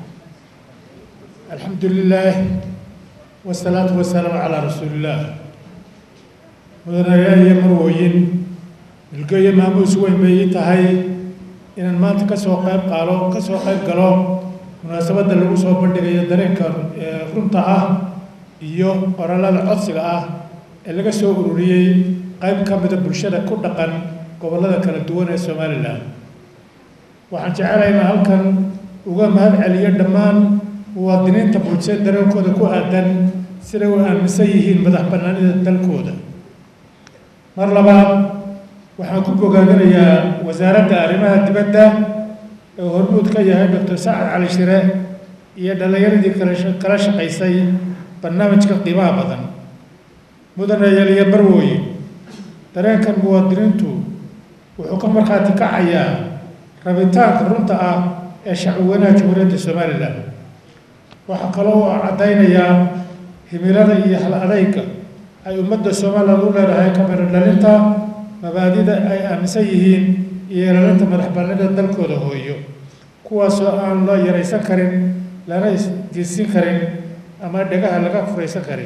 S18: الحمد لله والصلاة والسلام على رسول الله mudanayaal iyo marwooyin milgeeyo maamuus weyn bay ii tahay inaan maanta ka soo qayb qaalo ka soo qayb galo munaasabadda lagu soo bandhigayo dareenka runta ah iyo qorallada codsiga ah ee laga soo ururiyey qayb ka mida bulshada ku dhaqan gobollada kala duwan ee somalilan waxaan jecelahay inaan halkan uga mahad celiyo dhammaan muwaadiniinta bulshada dareenkooda ku aadan siday u aaminsan yihiin madax bannaanida dalkooda mar labaad waxaan ku bogaadinayaa wasaaradda arrimaha dibadda ee hormuud ka yahay doctor sacad cali shire iyo dhallinyaradii kala shaqaysay barnaamijka qiimaha badan mudanayaal iyo barwooye dareenkan muwaadiniintu wuxuu ka markhaati kacayaa rabitaanka runta ah ee shacbweynaha jamhuuriyadda somalilan waxaa kaloo uu caddaynayaa himilada iyo hal adayga ay ummadda somalilan u leedahay kamiro dhalinta mabaadida ay aaminsan yihiin iyo ilaalinta madax bannaanida dalkooda hooyo kuwaasoo aan loo yaraysan karin lana isgeysin karin ama dhagaha laga furaysan karin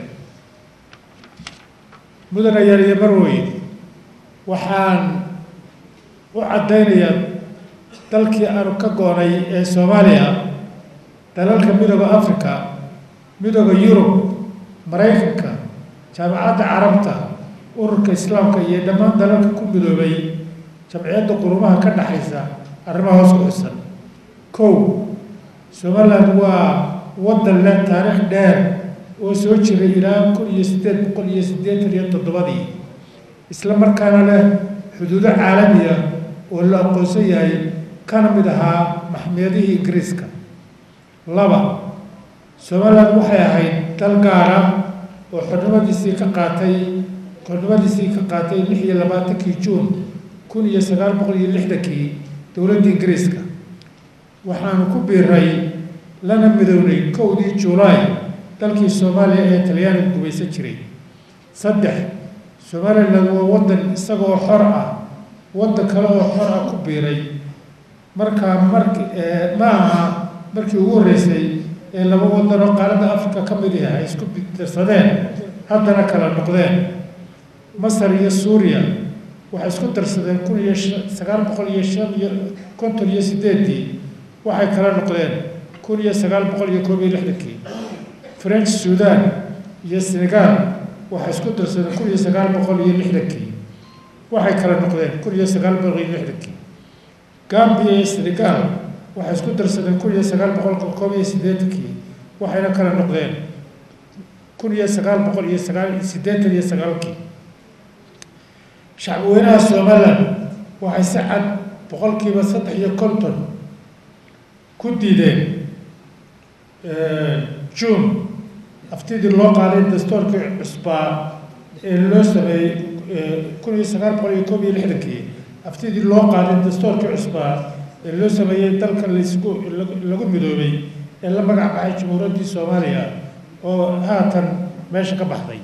S18: mudana yaal iyo marwey waxaan u caddaynayaa dalkii aanu ka goonay ee soomaaliya dalalka midooda africa midooda yurub maraykanka jaamacadda carabta ururka islaamka iyo dhammaan dalalka ku midoobay jamciyadda qurumaha ka dhaxaysa arrimaha hoos ku dhisan kow somaliland waa waddan leh taariikh dheer oo soo jiray ilaa kun iyo siddeed boqol iyo siddeetan iyo toddobadii isla markaana leh xuduudo caalamiya oo la aqoonsan yahay kana mid ahaa maxmiyadihii ingiriiska laba somaliland waxay ahayd dal gaara oo xornimadiisii ka qaatay xornimadiisii ka qaatay lix iyo labaatankii juun kun iyo sagaal boqol iyo lixdankii dowladda ingiriiska waxaanu ku biiray lana midownay kowdii juulaay dalkii soomaaliya ee talyaaniga gumaysan jiray saddex somaliland waa waddan isagoo xor ah waddan kale oo xor ah ku biiray markaa marki ma aha markii ugu horreysay ee laba waddan oo qaaradda africa ka mid ah ay isku darsadeen haddana kala noqdeen masar iyo suuriya waxay isku darsadeen kun iyo sagaal boqol iyo shan iyo konton iyo sideedii waxay kala noqdeen kun iyo sagaal boqol iyo koob iyo lixdankii french sudan iyo senegal waxay isku darsadeen kun iyo sagaal boqol iyo lixdankii waxay kala noqdeen kun iyo sagaal boqol iyo lixdankii gambia iyo senegal waxay isku darsadeen kun iyo sagaal boqol koob iyo siddeetankii waxayna kala noqdeen kun iyo sagaal boqol iyo sagaal siddeetan iyo sagaalkii shacbi weynaha somaliland waxay si cad boqolkiiba saddex iyo konton ku diideen june aftidii loo qaaday dastoorkii cusbaa ee loo sameeyey kun iyo sagaal boqol iyo koob iyo lixdankii aftidii loo qaaday dastoorkii cusbaa ee loo sameeyey dalka laisku lagu midoobay ee la magac baxay jamhuuriyaddii soomaaliya oo haatan meesha ka baxday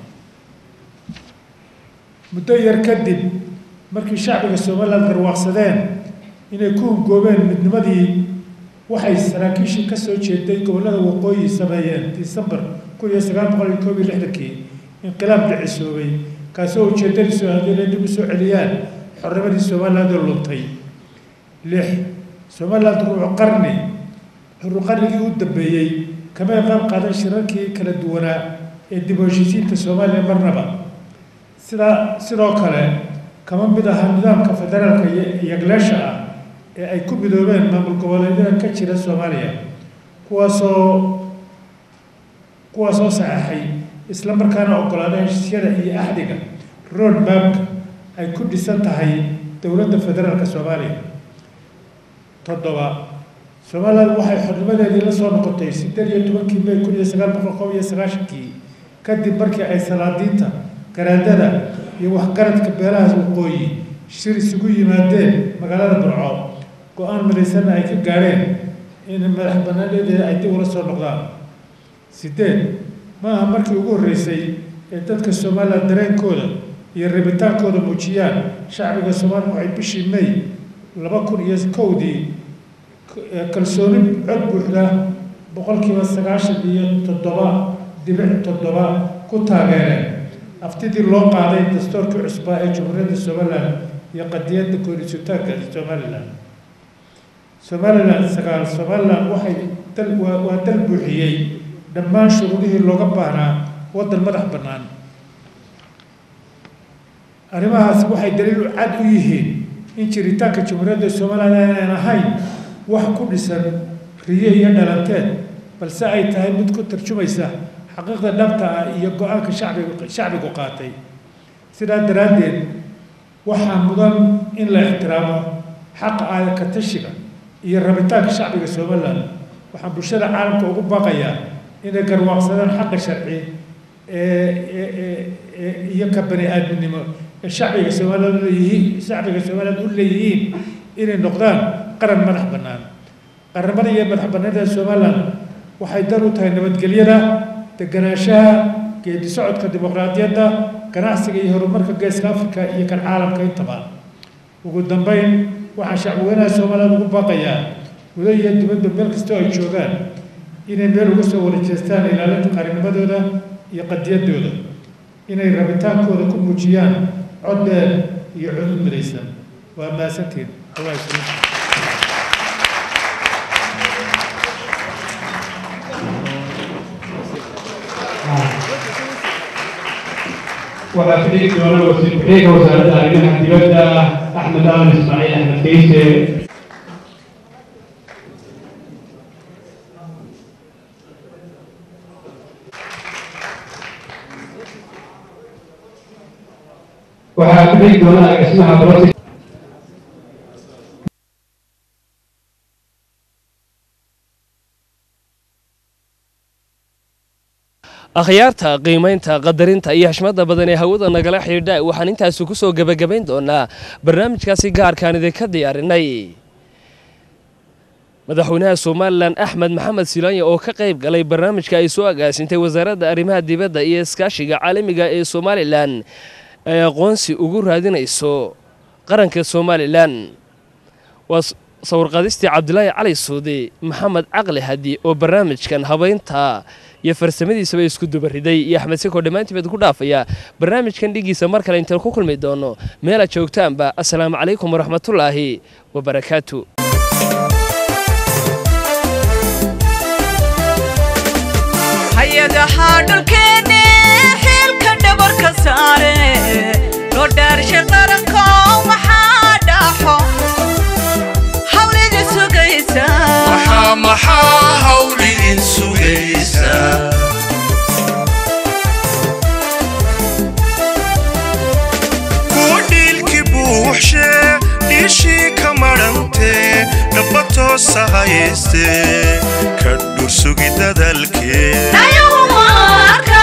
S18: muddo yar kadib markii shacbiga somaliland garwaaqsadeen inay ku hungoobeen midnimadii waxay saraakiishii ka soo jeeday gobollada waqooyi sameeyeen disembar kun iyo sagaal boqol iyo koob iyo lixdankii inqilaab dhicisoobay kaasoo ujeedadiisu ahayd inay dib u soo celiyaan xornimadii somaliland oo luntay lix somaliland ruucu qarni ruucu qarnigii u dambeeyey kamay qayb qaadan shirarkii kala duwanaa ee dib u heshiisiinta soomaaliya marnaba sidaa sidoo kale kama mid aha nidaamka federaalka yagleesha ah ee ay ku midoobeen maamul goboleedyada ka jira soomaaliya kuwaasoo kuwaasoo saxeexay isla markaana oggolaadeen heshiisyada iyo axdiga road mapka ay ku dhisan tahay dowladda federaalka soomaaliya toddoba somaliland waxay xornimadeedii la soo noqotay siddeed iyo tobankii may kun iyo sagaal boqol koob iyo sagaashankii kadib markii ay salaadiinta garaadada iyo waxgaradka beelahaas waqooyi shir isugu yimaadeen magaalada burco go-aan midaysanna ay ka gaadheen in madax banaanadeeda ay dib ula soo noqdaan sideed ma aha markii ugu horreysay ee dadka somaliland dareenkooda iyo rabitaankooda muujiyaan shacbiga soomaaliya waxay bishii may laba kun iyo kowdii kalsooni cod buuxda boqolkiiba sagaashan iyo toddoba dibic toddoba ku taageereen aftidii loo qaaday dastuurkii cusbaa ee jamhuuriyadda somaliland iyo qadiyadda koorisitaanka somaliland somaliland sagaal somaliland waxay dal waa waa dal buuxiyey dhammaan shuruudihii looga baahnaa waddan madax bannaan arrimahaasi waxay daliil cad u yihiin in jiritaanka jamhuuriyadda somaliland aanan ahayn wax ku dhisan riyo iyo dhalanteed balse ay tahay mid ku tarjumaysa xaqiiqda dhabta ah iyo go-aanka shacbigu shacbigu qaatay sidaa daraaddeed waxaa mudan in la ixtiraamo xaqa aaya ka tashiga iyo rabitaanka shacbiga somaliland waxaan bulshada caalamka ugu baaqayaa inay garwaaqsadaan xaqa sharci ee iyo ka bani aadminimo ee shacbiga somaliland leeyihiin shacbiga somaliland u leeyihiin inay noqdaan qaran madax bannaan qaramada iyo madax bannaanida somaliland waxay dar u tahay nabadgelyada deganaanshaha geedi socodka dimuqraadiyadda ganacsiga iyo horumarka geeska africa iyo kan caalamka intaba ugu dambeyn waxaan shacbweynaha somaliland ugu baaqayaa gudo iyo dibadda meel kastoo ay joogaan inay meel uga soo wada jeestaan ilaalinta qarannimadooda iyo qadiyaddooda inay rabitaankooda ku muujiyaan cod dheer iyo cudud midaysan waa mahadsantiin allah isla
S5: waxaa ku dhigi doona wasiir ku-xigeenka wasaaradda arrimaha dibadda axmed aadan ismaaciil axmed keyse waxaa ku dhigi doona agaasimaha boloti
S4: akhyaarta qiimaynta qadarinta iyo xishmada badan ee hawada nagala xidhiidha waxaan intaasi ku soo gebagabayn doonaa barnaamijkaasi gaarkaan idinka diyaarinay madaxweynaha somalilan axmed maxamed silaanya oo ka qayb galay barnaamijka ay soo agaasintay wasaaradda arrimaha dibadda iyo iskaashiga caalamiga ee somalilan ay aqoonsi ugu raadinayso qaranka somalilan waa sawirqadistii cabdilaahi cali suudi maxamed caqli hadi oo barnaamijkan habaynta iyo farsamadiisaba isku dubariday iyo axmed siko dhammaantiibaad ku dhaafaya barnaamijkan dhigiisa mar kale intaan ku kulmi doono meelaad joogtaanba assalaamu calaykum waraxmatullaahi wabarakaatu
S1: hay-adaha dhulkeenne xilka dhabarka saare loo dhaarsha qaranko maxaa dhaxo hawlida sugaysa
S2: maxaa maxaa hawl idin sugaysa
S3: kuwa dhiilki buuxshe dhiishii ka madhantee dhaba toosa hayste ka dhursugi dadalkee
S1: Ayuu marka